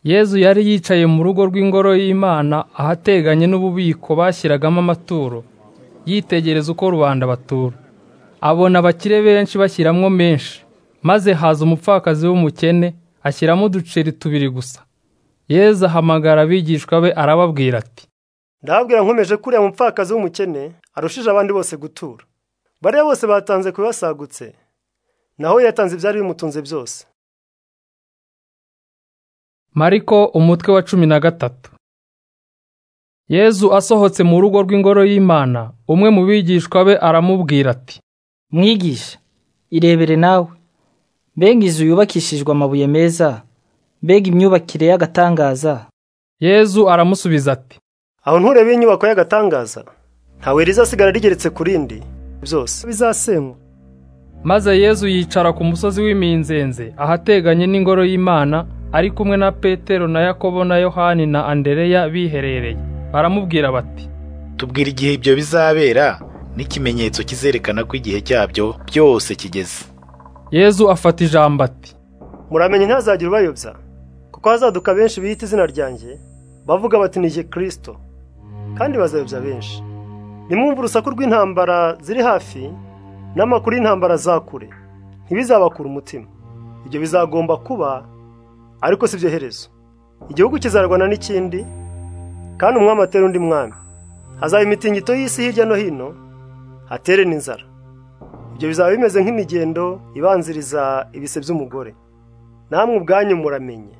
yezu yari yicaye mu rugo rw'ingoro y'imana ahateganye n'ububiko bashyiragamo amaturo yitegereza uko rubanda batura abona abakire benshi bashyiramo menshi maze haza umupfakazi w'umukene ashyiramo uduceri tubiri gusa yezu ahamagara abigishwa be arababwira ati ndababwira nkomeje kuriya mupfakazi w'umukene arushije abandi bose gutura bariya bose batanze kubibasagutse naho yatanze ibyari bimutunze byose mariko umutwe wa cumi na gatatu yezu asohotse mu rugo rw'ingoro y'imana umwe mu bigishwa be aramubwira ati mwigisha irebere nawe mbega inzu yubakishijwe amabuye meza mbega imyubakire y'agatangaza yezu aramusubiza ati aho nturebe inyubako y'agatangaza ntawe rizasigara rigeretse ku rindi byose bizasenywa maze yezu yicara ku musozi w'iminzenze ahateganye n'ingoro y'imana ari kumwe na petero na yakobo na yohani na andereya biherereye baramubwira bati tubwira igihe ibyo bizabera n'ikimenyetso kizerekana ko igihe cyabyo byose kigeze yezu afata ijambo ati muramenya ntazagira ubayobya kuko hazaduka benshi biyita izina ryanjye bavuga bati ni igihe kirisito kandi bazayobya benshi nimwumva urusaku rw'intambara ziri hafi n'amakuru y'intambara za kure ntibizabakura umutima ibyo bizagomba kuba ariko si byo herezo igihugu kizarwana n'ikindi kandi umwami atera undi mwami hazaba imitingito y'isi hirya no hino hatere n'inzara ibyo bizaba bimeze nk'imigendo ibanziriza ibise by'umugore namwe ubwanyu muramenye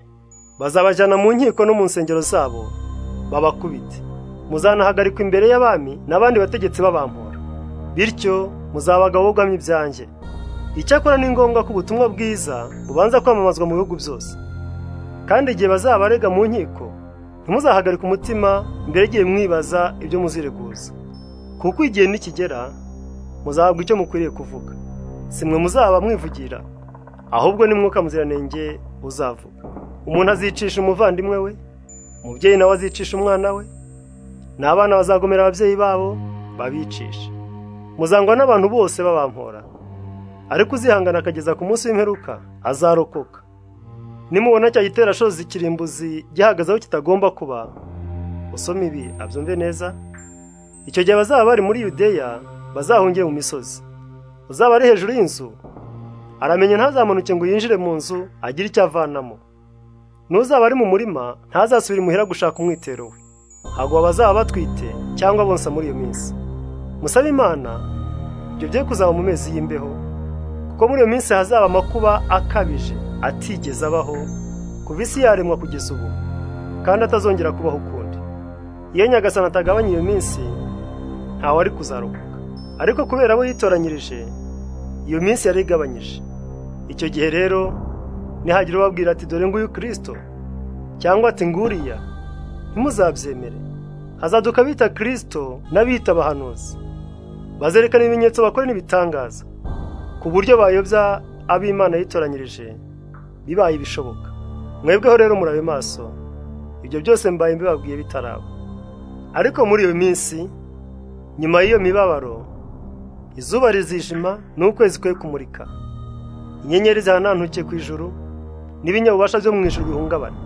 bazabajyana mu nkiko no mu nsengero zabo babakubite muzanahagarikwa imbere y'abami n'abandi bategetsi babampora bityo muzabagabogwamo ibyanjye icyakora ni ngombwa ko ubutumwa bwiza bubanza kwamamazwa mu bihugu byose kandi igihe bazaba barega mu nkiko ntimuzahagarike umutima mbere igihe mwibaza ibyo muzireguza kuko igihe nikigera muzahabwa icyo mukwiriye kuvuga si mwe muzaba mwivugira ahubwo ni mwuka muziranenge uzavuga umuntu azicisha umuvandimwe we umubyeyi nawe azicisha umwana we n'abana bazagomera ababyeyi babo babicisha muzangwa n'abantu bose babampora ariko uzihangana akageza ku munsi w'imperuka azarokoka nimubona cya giterashozi kirimbuzi gihagazeho kitagomba kuba usome ibi abyumve neza icyo gihe abazaba bari muri yudeya bazahungiye mu misozi uzaba ari hejuru y'inzu aramenya ntazamunuke ngo yinjire mu nzu agire icyo avanamo n'uzaba ari mu murima ntazasubire imuhira gushaka umwitero we ntabwo abazaba batwite cyangwa bonsa muri iyo minsi musabe imana ibyo bye kuzaba mu mezi y'imbeho kuko muri iyo minsi hazaba amakuba akabije atigeze abaho kuva isi yaremwa kugeza ubu kandi atazongera kubaho ukundi iyo nyagasana atagabanya iyo minsi ntawe ari kuzarokoka ariko kubera abo yitoranyirije iyo minsi yari igabanyije icyo gihe rero nihagira ubabwira ati dore nguyu kirisito cyangwa ati nguriya ntimuzabyemere hazaduka bita kirisito n'abita abahanuzi bazerekana ibimenyetso bakora n'ibitangaza ku buryo bayobya ab'imana yitoranyirije bibaye ibishoboka mwebweho rero murabe maso ibyo byose mbaye mbibabwiye bitaraba ariko muri iyo minsi nyuma y'iyo mibabaro izuba rizijima n'ukwezi kwe kumurika inyenyeri zihanantuke ku ijuru n'ibinyabubasha byo mu ijuru bihungabana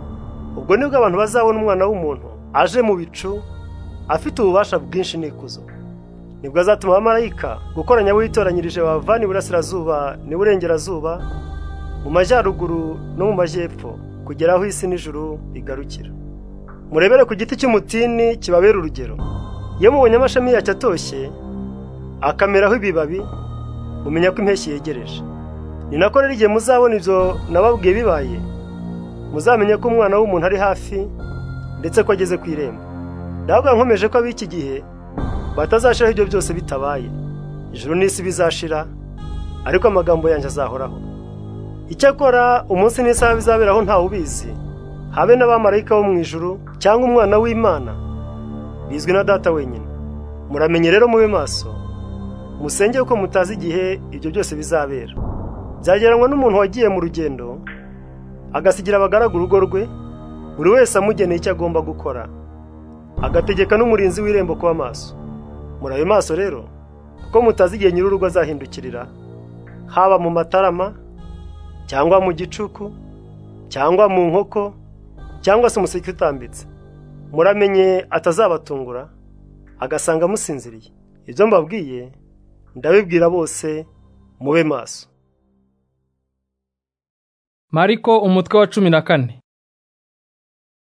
ubwo nibwo abantu bazabona umwana w'umuntu aje mu bicu afite ububasha bwinshi n'ikuzo nibwo azatuma abamarayika gukoranya abo yitoranyirije babavana iburasirazuba n'iburengerazuba mu majyaruguru no mu majyepfo kugera aho isi n'ijuru igarukira murebere ku giti cy'umutini kibabera urugero iyo mubonye amashami yacyo atoshye akameraho ibibabi mumenya ko impeshyi yegereje ni nako rero igihe muzabona ibyo nababwiye bibaye muzamenye ko umwana w'umuntu ari hafi ndetse ko ageze ku irembo ndavuga nkomeje ko ab'iki gihe batazashiraho ibyo byose bitabaye ijuru n'isi bizashira ariko amagambo yanjye azahoraho icyakora umunsi n'isaha bizaberaho ntawe ubizi habe n'abamarayika bo mu ijuru cyangwa umwana w'imana bizwi na data wenyine muramenye rero mube maso musenge kuko mutazi igihe ibyo byose bizabera byagereranywa n'umuntu wagiye mu rugendo agasigira abagaragu urugo rwe buri wese amugeneye icyo agomba gukora agategeka n'umurinzi w'irembo kuba maso muri ayo maso rero kuko mutazi igihe nyir'urugo azahindukirira haba mu matarama cyangwa mu gicuku cyangwa mu nkoko cyangwa se umuseke utambitse muramenye atazabatungura agasanga amusinziriye ibyo mbabwiye ndabibwira bose mube maso mariko umutwe wa cumi na kane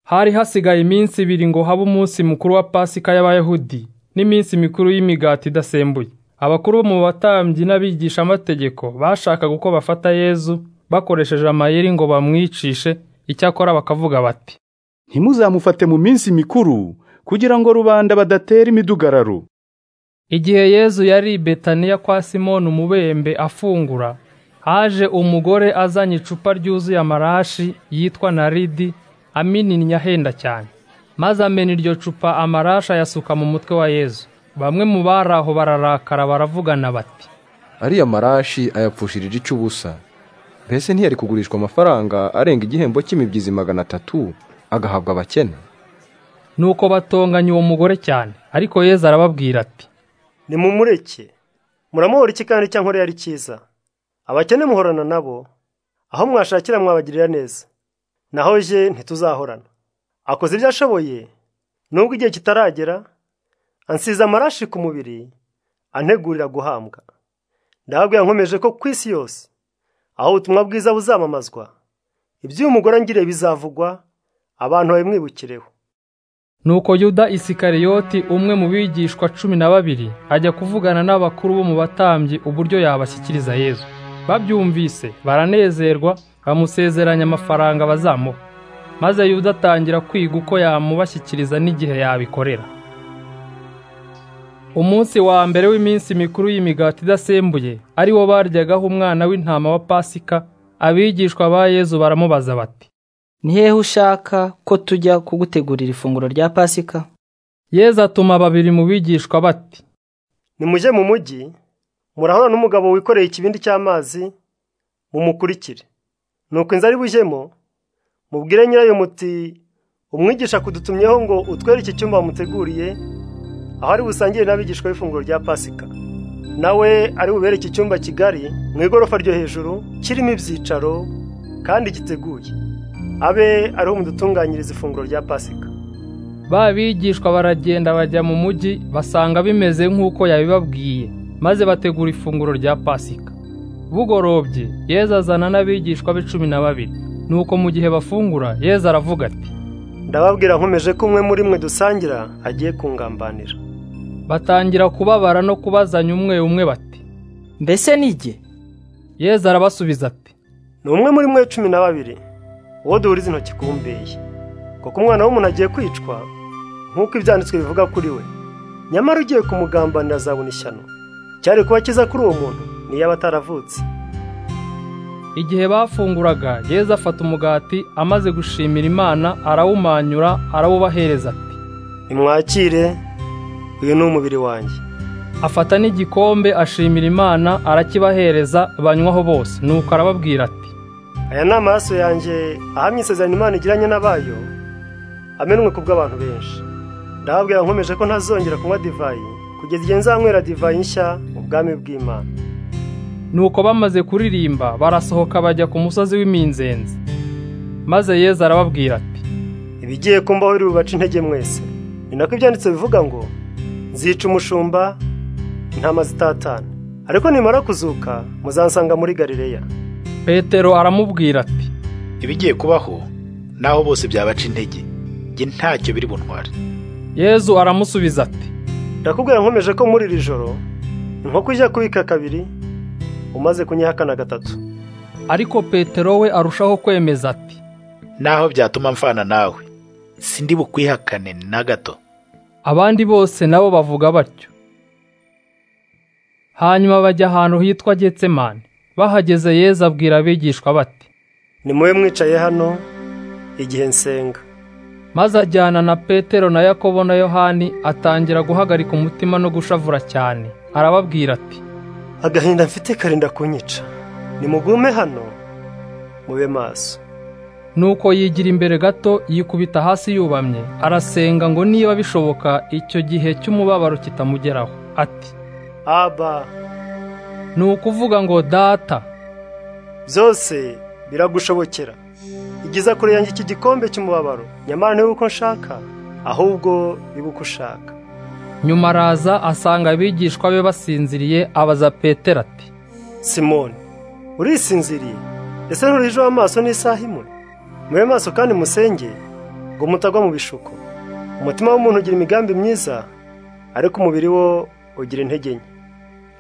hari hasigaye iminsi ibiri ngo habe umunsi mukuru wa pasika y'abayahudi n'iminsi mikuru y'imigati idasembuye abakuru mu batambyi n'abigishamategeko bashakaga uko bafata yezu bakoresheje amayeri ngo bamwicishe icyakora bakavuga bati ntimuzamufate mu minsi mikuru kugira ngo rubanda badatera imidugararo igihe yezu yari i betaniya kwa simoni umubembe afungura haje umugore azanye icupa ryuzuye amarashi yitwa naridi amininya ahenda cyane maze amena iryo cupa amarashi ayasuka mu mutwe wa yezu bamwe mu bari aho bararakara baravugana bati ariya marashi ayapfushirije icy'ubusa mbese ntiyari kugurishwa amafaranga arenga igihembo cy'imibyizi magana atatu agahabwa abakene nuko batonganya uwo mugore cyane ariko yezu arababwira ati nimumureke muramuhora iki kandi icyo ari cyiza abakene muhorana nabo aho mwashakira mwabagirira neza naho je ntituzahorana akoze ibyo ashoboye nubwo igihe kitaragera ansiza amarashi ku mubiri antegurira guhambwa ndababwira nkomeje ko ku isi yose aho ubutumwa bwiza buzamamazwa iby'uyu mugore ngire bizavugwa abantu babimwibukireho Nuko Yuda Isikariyoti umwe mu bigishwa cumi na babiri ajya kuvugana n'abakuru bo mu batambyi uburyo yabashyikiriza Yesu. Babyumvise baranezerwa bamusezeranya amafaranga bazamuha. Maze Yuda atangira kwiga uko yamubashyikiriza n'igihe yabikorera. Umunsi wa mbere w'iminsi mikuru y'imigati idasembuye ari wo baryagaho umwana w'intama wa Pasika, abigishwa ba Yesu baramubaza bati ni hehe ushaka ko tujya kugutegurira ifunguro rya pasika yezu atuma babiri mu bigishwa bati nimujye mu mujyi murahura n'umugabo wikoreye ikibindi cy'amazi mumukurikire nuko inzu ari bujyemo mubwire nyirayo muti umwigisha kudutumyeho ngo utwere iki cyumba wamuteguriye aho ari busangire n'abigishwa b'ifunguro rya pasika nawe ari bubere iki cyumba kigari mu igorofa ryo hejuru kirimo ibyicaro kandi giteguye abe ariho mudutunganyiriza ifunguro rya pasika ba bigishwa baragenda bajya mu mujyi basanga bimeze nk'uko yabibabwiye maze bategura ifunguro rya pasika bugorobye yeza azana n'abigishwa be cumi na babiri nuko mu gihe bafungura yeza aravuga ati ndababwira nkomeje ko umwe muri mwe dusangira agiye kungambanira batangira kubabara no kubazanya umwe umwe bati mbese nige yeza arabasubiza ati ni umwe muri mwe cumi na babiri uwo duhuriza intoki ku mbeyi kuko umwana w'umuntu agiye kwicwa nk'uko ibyanditswe bivuga kuri we nyamara ugiye kumugambanira azabona ishyano cyari kuba cyiza kuri uwo muntu niyaba ataravutse igihe bafunguraga yeza afata umugati amaze gushimira imana arawumanyura arawubahereza ati nimwakire uyu ni umubiri wanjye afata n'igikombe ashimira imana arakibahereza banywaho bose nuko arababwira ati aya ni amaraso yanjye ahamye isezerano imana igiranye n'abayo amenwe ku bw'abantu benshi ndababwira nkomeje ko ntazongera kunywa divayi kugeza igihe nzanywera divayi nshya mu bwami bw'imana nuko bamaze kuririmba barasohoka bajya ku musozi w'iminzenzi maze yeza arababwira ati ibigiye kumbaho biri bubaca intege mwese ni nako ibyanditse bivuga ngo nzica umushumba intama zitatana ariko nimara kuzuka muzansanga muri garireya petero aramubwira ati ibigiye kubaho naho bose byabaca intege njye ntacyo biri buntware yezu aramusubiza ati ndakubwira nkomeje ko muri iri joro nko kujya kubika kabiri umaze kunyihakana gatatu ariko petero we arushaho kwemeza ati naho byatuma mfana nawe sindi bukwihakane na gato abandi bose nabo bavuga batyo hanyuma bajya ahantu hitwa getsemani bahageze Yezu abwira abigishwa bati nimube mwicaye hano igihe nsenga maze ajyana na petero na yakobo na yohani atangira guhagarika umutima no gushavura cyane arababwira ati agahinda mfite karinda kunyica nimugume hano mube maso nuko yigira imbere gato yikubita hasi yubamye arasenga ngo niba bishoboka icyo gihe cy'umubabaro kitamugeraho ati aba ni ukuvuga ngo data byose biragushobokera igiza kure yanjye iki gikombe cy'umubabaro nyamara ntiwe uko nshaka ahubwo niba uko ushaka nyuma araza asanga abigishwa be basinziriye abaza petero ati simoni urisinziriye ese nturijeho amaso n'isaha imwe mube maso kandi musenge ngo mutagwa mu bishuko umutima w'umuntu ugira imigambi myiza ariko umubiri wo ugira intege nke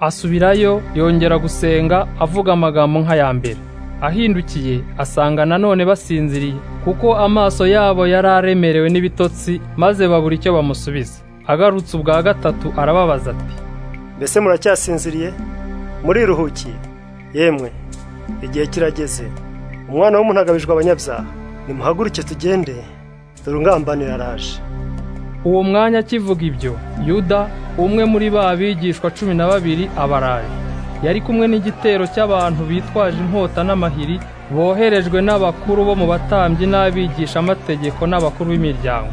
asubirayo yongera gusenga avuga amagambo nk'aya mbere ahindukiye asanga nanone basinziriye kuko amaso yabo yari aremerewe n'ibitotsi maze babura icyo bamusubiza agarutse ubwa gatatu arababaza ati mbese muracyasinziriye muriruhukiye yemwe igihe kirageze umwana w'umuntu agabijwe abanyabyaha nimuhaguruke tugende dore ungambanira araje uwo mwanya akivuga ibyo yuda umwe muri ba bigishwa cumi na babiri abaraye yari kumwe n'igitero cy'abantu bitwaje inkota n'amahiri boherejwe n'abakuru bo mu batambyi n'abigisha amategeko n'abakuru b'imiryango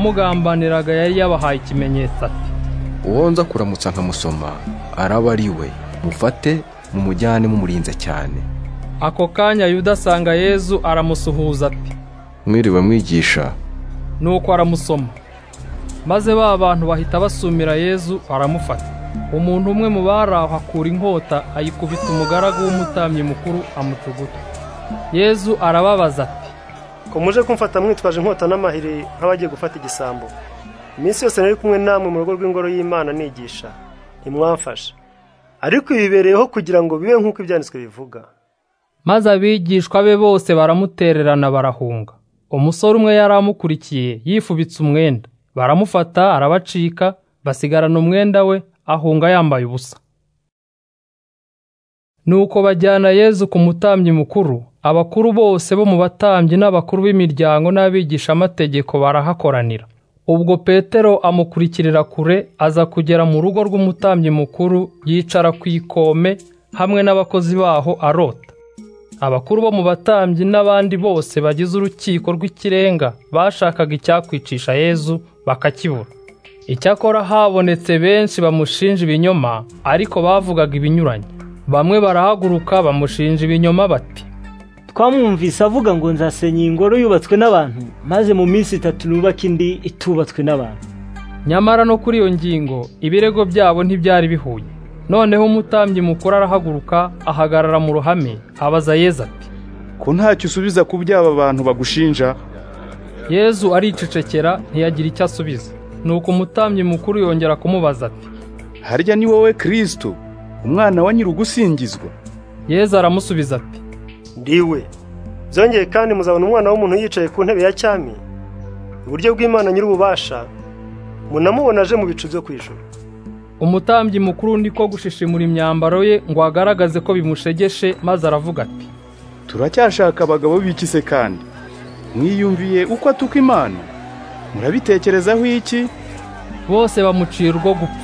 uwamugambaniraga yari yabahaye ikimenyetso ati uwo nza kuramutsa nkamusoma araba ari we mufate mumujyane mumurinze cyane ako kanya yuda asanga yezu aramusuhuza ati mwiriwe mwigisha nuko aramusoma maze ba bantu bahita basumira yezu baramufata umuntu umwe mu bari aho akura inkota ayikubita umugaragu w'umutambyi mukuru amucuguta yezu arababaza ati ko muje kumfata mwitwaje inkota n'amahiri nk'abagiye gufata igisambo iminsi yose nari kumwe namwe mu rugo rw'ingoro y'imana nigisha ntimwamfashe ariko ibi bibereyeho kugira ngo bibe nk'uko ibyanditswe bivuga maze abigishwa be bose baramutererana barahunga umusore umwe yari amukurikiye yifubitse umwenda baramufata arabacika basigarana umwenda we ahunga yambaye ubusa nuko bajyana yezu ku mutambyi mukuru abakuru bose bo mu batambyi n'abakuru b'imiryango n'abigishamategeko barahakoranira ubwo petero amukurikirira kure aza kugera mu rugo rw'umutambyi mukuru yicara ku ikome hamwe n'abakozi baho arota abakuru bo mu batambyi n'abandi bose bagize urukiko rw'ikirenga bashakaga icyakwicisha yezu bakakibura icyakora habonetse benshi bamushinja ibinyoma ariko bavugaga ibinyuranye bamwe barahaguruka bamushinja ibinyoma bati twamwumvise avuga ngo nzasenya iyi ngoro yubatswe n'abantu maze mu minsi itatu nubake indi itubatswe n'abantu nyamara no kuri iyo ngingo ibirego byabo ntibyari bihuye noneho umutambyi mukuru arahaguruka ahagarara mu ruhame abaza yezu ati ko ntacyo usubiza ku byaba abantu bagushinja yezu aricecekera ntiyagira icyo asubiza nuko umutambyi mukuru yongera kumubaza ati harya ni wowe kirisito umwana wa nyir'ugusingizwa yezu aramusubiza ati ndiwe byongeye kandi muzabona umwana w'umuntu yicaye ku ntebe ya cyami iburyo bw'imana nyir'ububasha munamubona aje mu bicu byo ku ijoro umutambyi mukuru ni ko gushishimura imyambaro ye ngo agaragaze ko bimushegeshe maze aravuga ati turacyashaka abagabo b'iki se kandi mwiyumviye uko atuka imana murabitekerezaho iki bose bamucira urwo gupfa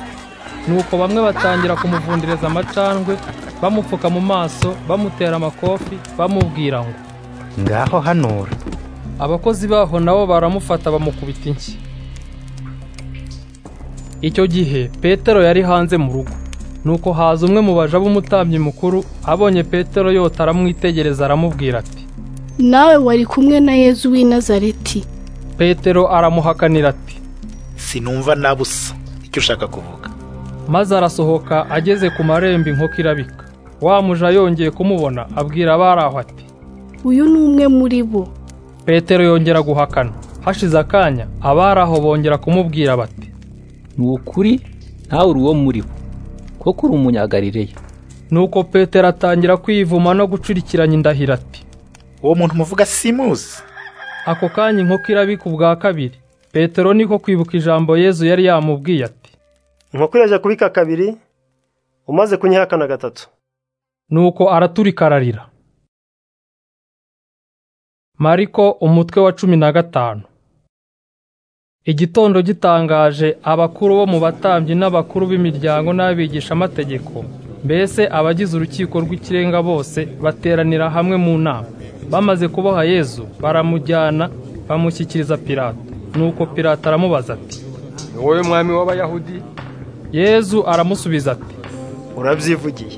nuko bamwe batangira kumuvundireza amacandwe bamupfuka mu maso bamutera amakofi bamubwira ngo ngaho hanura abakozi baho nabo baramufata bamukubita inshyi icyo gihe petero yari hanze mu rugo nuko haza umwe mu baja b'umutambyi mukuru abonye petero yota aramwitegereza aramubwira ati nawe wari kumwe na yezu w'i nazareti petero aramuhakanira ati sinumva na busa icyo ushaka kuvuga maze arasohoka ageze ku marembo inkoko irabika wa muja yongeye kumubona abwira abari aho ati uyu ni umwe muri bo petero yongera guhakana hashize akanya abari aho bongera kumubwira bati ni ukuri nawe uri uwo muri bo kuko uri umunyagarireya nuko petero atangira kwivuma no gucurikiranya indahiro ati uwo muntu muvuga simuzi ako kanya inkoko irabika ubwa kabiri petero niko kwibuka ijambo yezu yari yamubwiye ati inkoko irajya kubika kabiri umaze kunyihakana gatatu nuko araturika ararira mariko umutwe wa cumi na gatanu igitondo gitangaje abakuru bo mu batambyi n'abakuru b'imiryango n'abigishamategeko mbese abagize urukiko rw'ikirenga bose bateranira hamwe mu nama bamaze kuboha yezu baramujyana bamushyikiriza pirato nuko pirato aramubaza ati ni wowe mwami w'abayahudi yezu aramusubiza ati urabyivugiye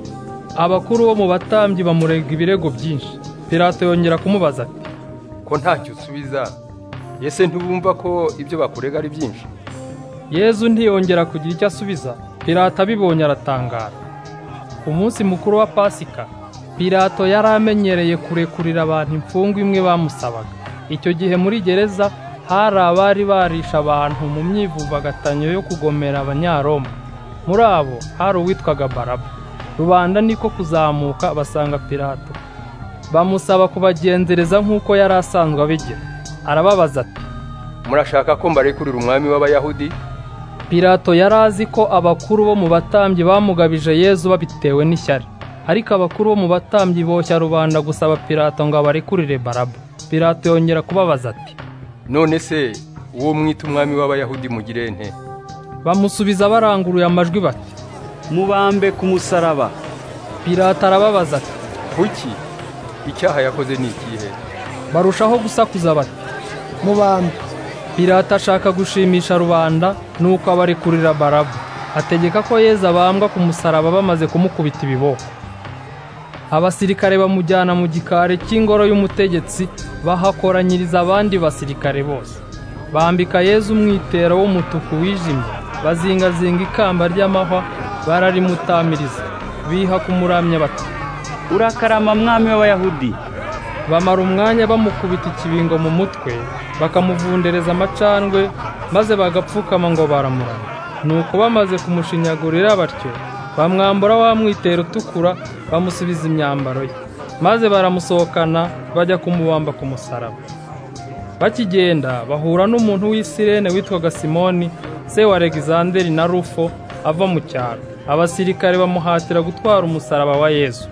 abakuru bo mu batambyi bamurega ibirego byinshi pirato yongera kumubaza ati ko ntacyo usubiza ese ntibumva ko ibyo bakurega ari byinshi yezu ntiyongera kugira icyo asubiza pirato abibonye aratangara umunsi mukuru wa pasika pirato yari amenyereye kurekurira abantu imfungwa imwe bamusabaga icyo gihe muri gereza hari abari barisha abantu mu myivubagatanyo yo kugomera abanyaroma muri abo hari uwitwaga baraba rubanda niko kuzamuka basanga pirato bamusaba kubagenzereza nk'uko yari asanzwe abigira arababaza ati murashaka ko mbarekurira umwami w'abayahudi pirato yari azi ko abakuru bo mu batambyi bamugabije yezu babitewe n'ishyari ariko abakuru bo mu batambyi boshya rubanda gusaba pirato ngo abarekurire baraba pirato yongera kubabaza ati none se uwo mwita umwami w'abayahudi mugire nte bamusubiza baranguruye amajwi bati mubambe ku musaraba pirata arababaza ati kuki icyaha yakoze ni ikihe barushaho gusakuza bati mubambe pirata ashaka gushimisha rubanda nuko abarekurira barabu ategeka ko yeza bambwa ku musaraba bamaze kumukubita ibiboko abasirikare bamujyana mu gikari cy'ingoro y'umutegetsi bahakoranyiriza abandi basirikare bose bambika yezu umwitero w'umutuku wijimye bazingazinga ikamba ry'amahwa bararimutamiriza biha kumuramya bati urakarama mwami w'abayahudi bamara umwanya bamukubita ikibingo mu mutwe bakamuvundereza amacandwe maze bagapfukama ngo baramurama nuko bamaze kumushinyagurira batyo bamwambura wa mwitero utukura bamusubiza imyambaro ye maze baramusohokana bajya kumubamba ku musaraba bakigenda bahura n'umuntu w'isirene witwaga simoni se wa alexanderi na rufo ava mu cyaro abasirikare bamuhatira gutwara umusaraba wa yezu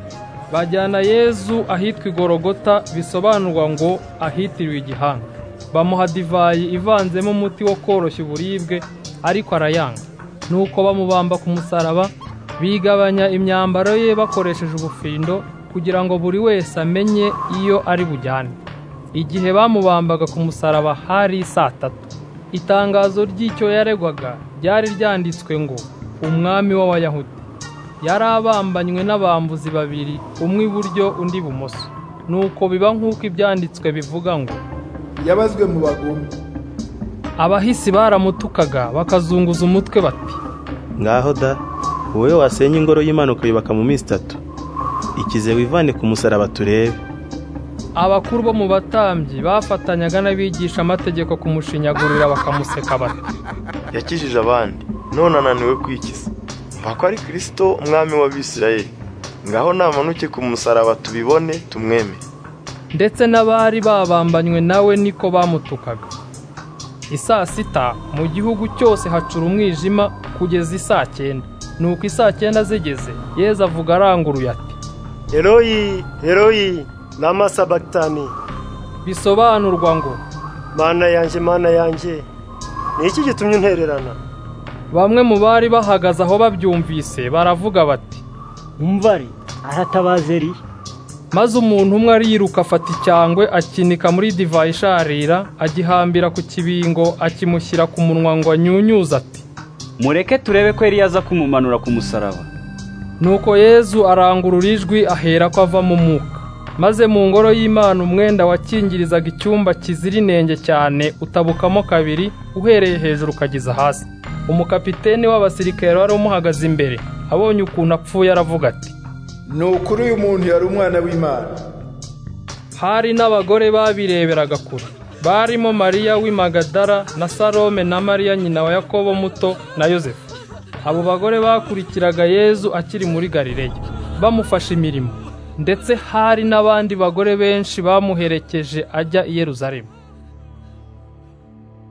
bajyana yezu ahitwa igorogota bisobanurwa ngo ahitiriwe igihanga bamuha divayi ivanzemo umuti wo koroshya uburibwe ariko arayanga nuko bamubamba ku musaraba bigabanya imyambaro ye bakoresheje ubufindo kugira ngo buri wese amenye iyo ari bujyane igihe bamubambaga ku musaraba hari saa tatu itangazo ry'icyo yaregwaga ryari ryanditswe ngo umwami w'abayahudi yari abambanywe n'abambuzi babiri umwe iburyo undi ibumoso nuko biba nk'uko ibyanditswe bivuga ngo yabazwe mu bagome abahisi baramutukaga bakazunguza umutwe bati ngaho da wowe wasenya ingoro y'imana ukayubaka mu minsi itatu ikize wivane ku musaraba turebe abakuru bo mu batambyi bafatanyaga n'abigisha amategeko kumushinyagurira bakamuseka bati yakijije abandi none ananiwe kwikiza ko ari kirisito umwami w'abisirayeli ngaho namanuke ku musaraba tubibone tumweme ndetse n'abari babambanywe nawe niko bamutukaga isaa sita mu gihugu cyose hacura umwijima kugeza isaa cyenda nuko isaa cyenda zigeze yeza avuga aranguruye ati eroyi eroyi lama sabakitani bisobanurwa ngo mana yanjye mana yanjye ni iki gitumye untererana bamwe mu bari bahagaze aho babyumvise baravuga bati umvari aratabaza eriya maze umuntu umwe ariruka afata icyangwe akinika muri divayi isharira agihambira ku kibingo akimushyira ku munwa ngo anyunyuze ati mureke turebe ko eriya aza kumumanura ku musaraba nuko yezu arangurura ijwi ahera ko ava mu mwuka maze mu ngoro y'imana umwenda wakingirizaga icyumba kizira inenge cyane utabukamo kabiri uhereye hejuru ukageza hasi umukapiteni w'abasirikare wari umuhagaze imbere abonye ukuntu apfuye aravuga ati ni ukuri uyu muntu yari umwana w'imana hari n'abagore babireberaga kure barimo mariya w'imagadara na salome na mariya nyina wa yakobo muto na yosefu abo bagore bakurikiraga yezu akiri muri galileya bamufasha imirimo ndetse hari n'abandi bagore benshi bamuherekeje ajya i yeruzalemu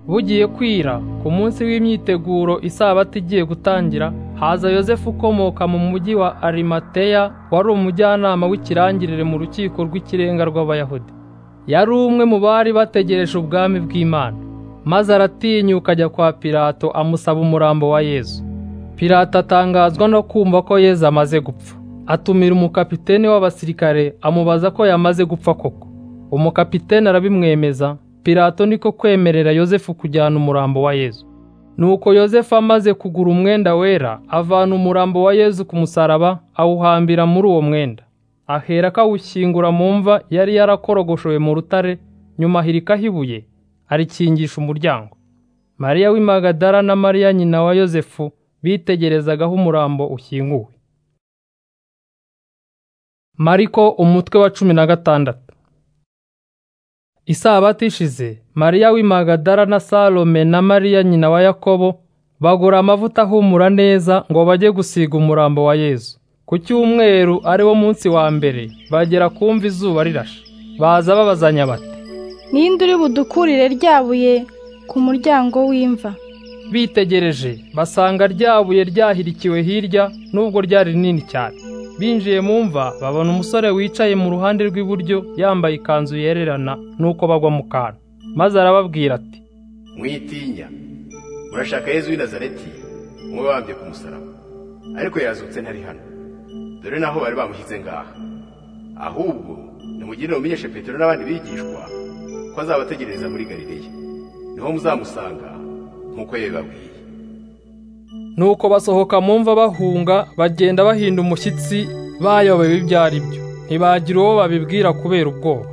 bugiye kwira ku munsi w'imyiteguro isabato igiye gutangira haza yosefu ukomoka mu mujyi wa arimateya wari umujyanama w'ikirangirire mu rukiko rw'ikirenga rw'abayahudi yari umwe mu bari bategereje ubwami bw'imana maze aratinyuka ajya kwa pirato amusaba umurambo wa yezu pirato atangazwa no kumva ko yezu amaze gupfa atumira umukapiteni w'abasirikare amubaza ko yamaze gupfa koko umukapiteni arabimwemeza Pirato niko kwemerera yosefu kujyana umurambo wa yezu nuko yosefu amaze kugura umwenda wera avana umurambo wa yezu ku musaraba awuhambira muri uwo mwenda ahera akawushyingura mu mva yari yarakorogoshowe mu rutare nyuma ahirikaho ibuye arikingisha umuryango mariya w'imagadara na mariya nyina wa yosefu bitegerezagaho umurambo ushyinguwe mariko umutwe wa cumi na gatandatu isabato ishize mariya w'imagadara na salome na mariya nyina wa yakobo bagura amavuta ahumura neza ngo bajye gusiga umurambo wa yezu ku cyumweru ari wo munsi wa mbere bagera kumva izuba rirashe baza babazanya bati ninde uri budukurire ryabuye ku muryango w'imva bitegereje basanga ryabuye ryahirikiwe hirya nubwo ryari rinini cyane binjiye mu mva babona umusore wicaye mu ruhande rw'iburyo yambaye ikanzu yererana nuko bagwa mu kantu maze arababwira ati mwitinya murashaka yezu w'i nazareti umwe wabambye ku musaraba ariko yazutse ntari hano dore naho bari bamushyize ngaha ahubwo nimugire mumenyeshe petero n'abandi bigishwa ko azabategereza muri galileya niho muzamusanga nk'uko yabibabwiye nuko basohoka mu mva bahunga bagenda bahinda umushyitsi bayobewe ibyo ari byo ntibagira uwo babibwira kubera ubwoba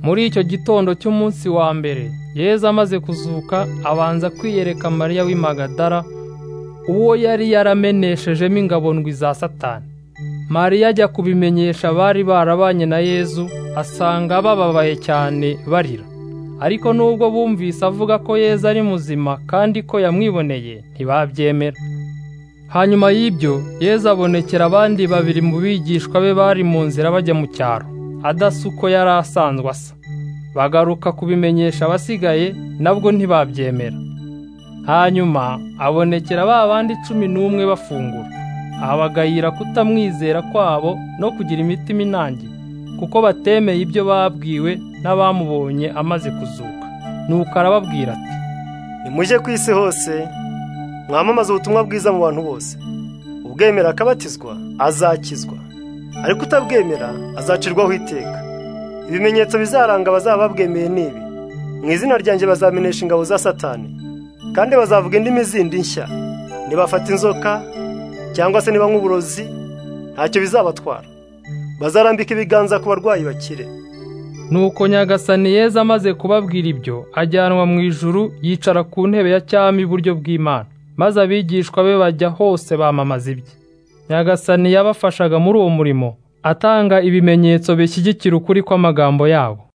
muri icyo gitondo cy'umunsi wa mbere yeza amaze kuzuka abanza kwiyereka mariya w'imagadara uwo yari yarameneshejemo ingabo ndwi za satani mariya ajya kubimenyesha abari barabanye na yezu asanga bababaye cyane barira ariko nubwo bumvise avuga ko yezu ari muzima kandi ko yamwiboneye ntibabyemera hanyuma y'ibyo yezu abonekera abandi babiri mu bigishwa be bari mu nzira bajya mu cyaro adasa uko yari asanzwe asa bagaruka kubimenyesha abasigaye nabwo ntibabyemera hanyuma abonekera ba bandi cumi n'umwe bafungura abagayira kutamwizera kwabo no kugira imitima inangiye kuko batemeye ibyo babwiwe n'abamubonye amaze kuzuka nuko arababwira ati nimujye ku isi hose mwamamaze ubutumwa bwiza mu bantu bose ubwemera akabatizwa azakizwa ariko utabwemera azacirwaho iteka ibimenyetso bizaranga abazaba babwemeye ni ibi mu izina ryanjye bazamenesha ingabo za satani kandi bazavuga indimi zindi nshya ntibafata inzoka cyangwa se niba nk'uburozi ntacyo bizabatwara bazarambika ibiganza ku barwayi bakire nuko nyagasani yeza amaze kubabwira ibyo ajyanwa mu ijuru yicara ku ntebe ya cyami iburyo bw'imana maze abigishwa be bajya hose bamamaza ibye nyagasani yabafashaga muri uwo murimo atanga ibimenyetso bishyigikira ukuri kw'amagambo yabo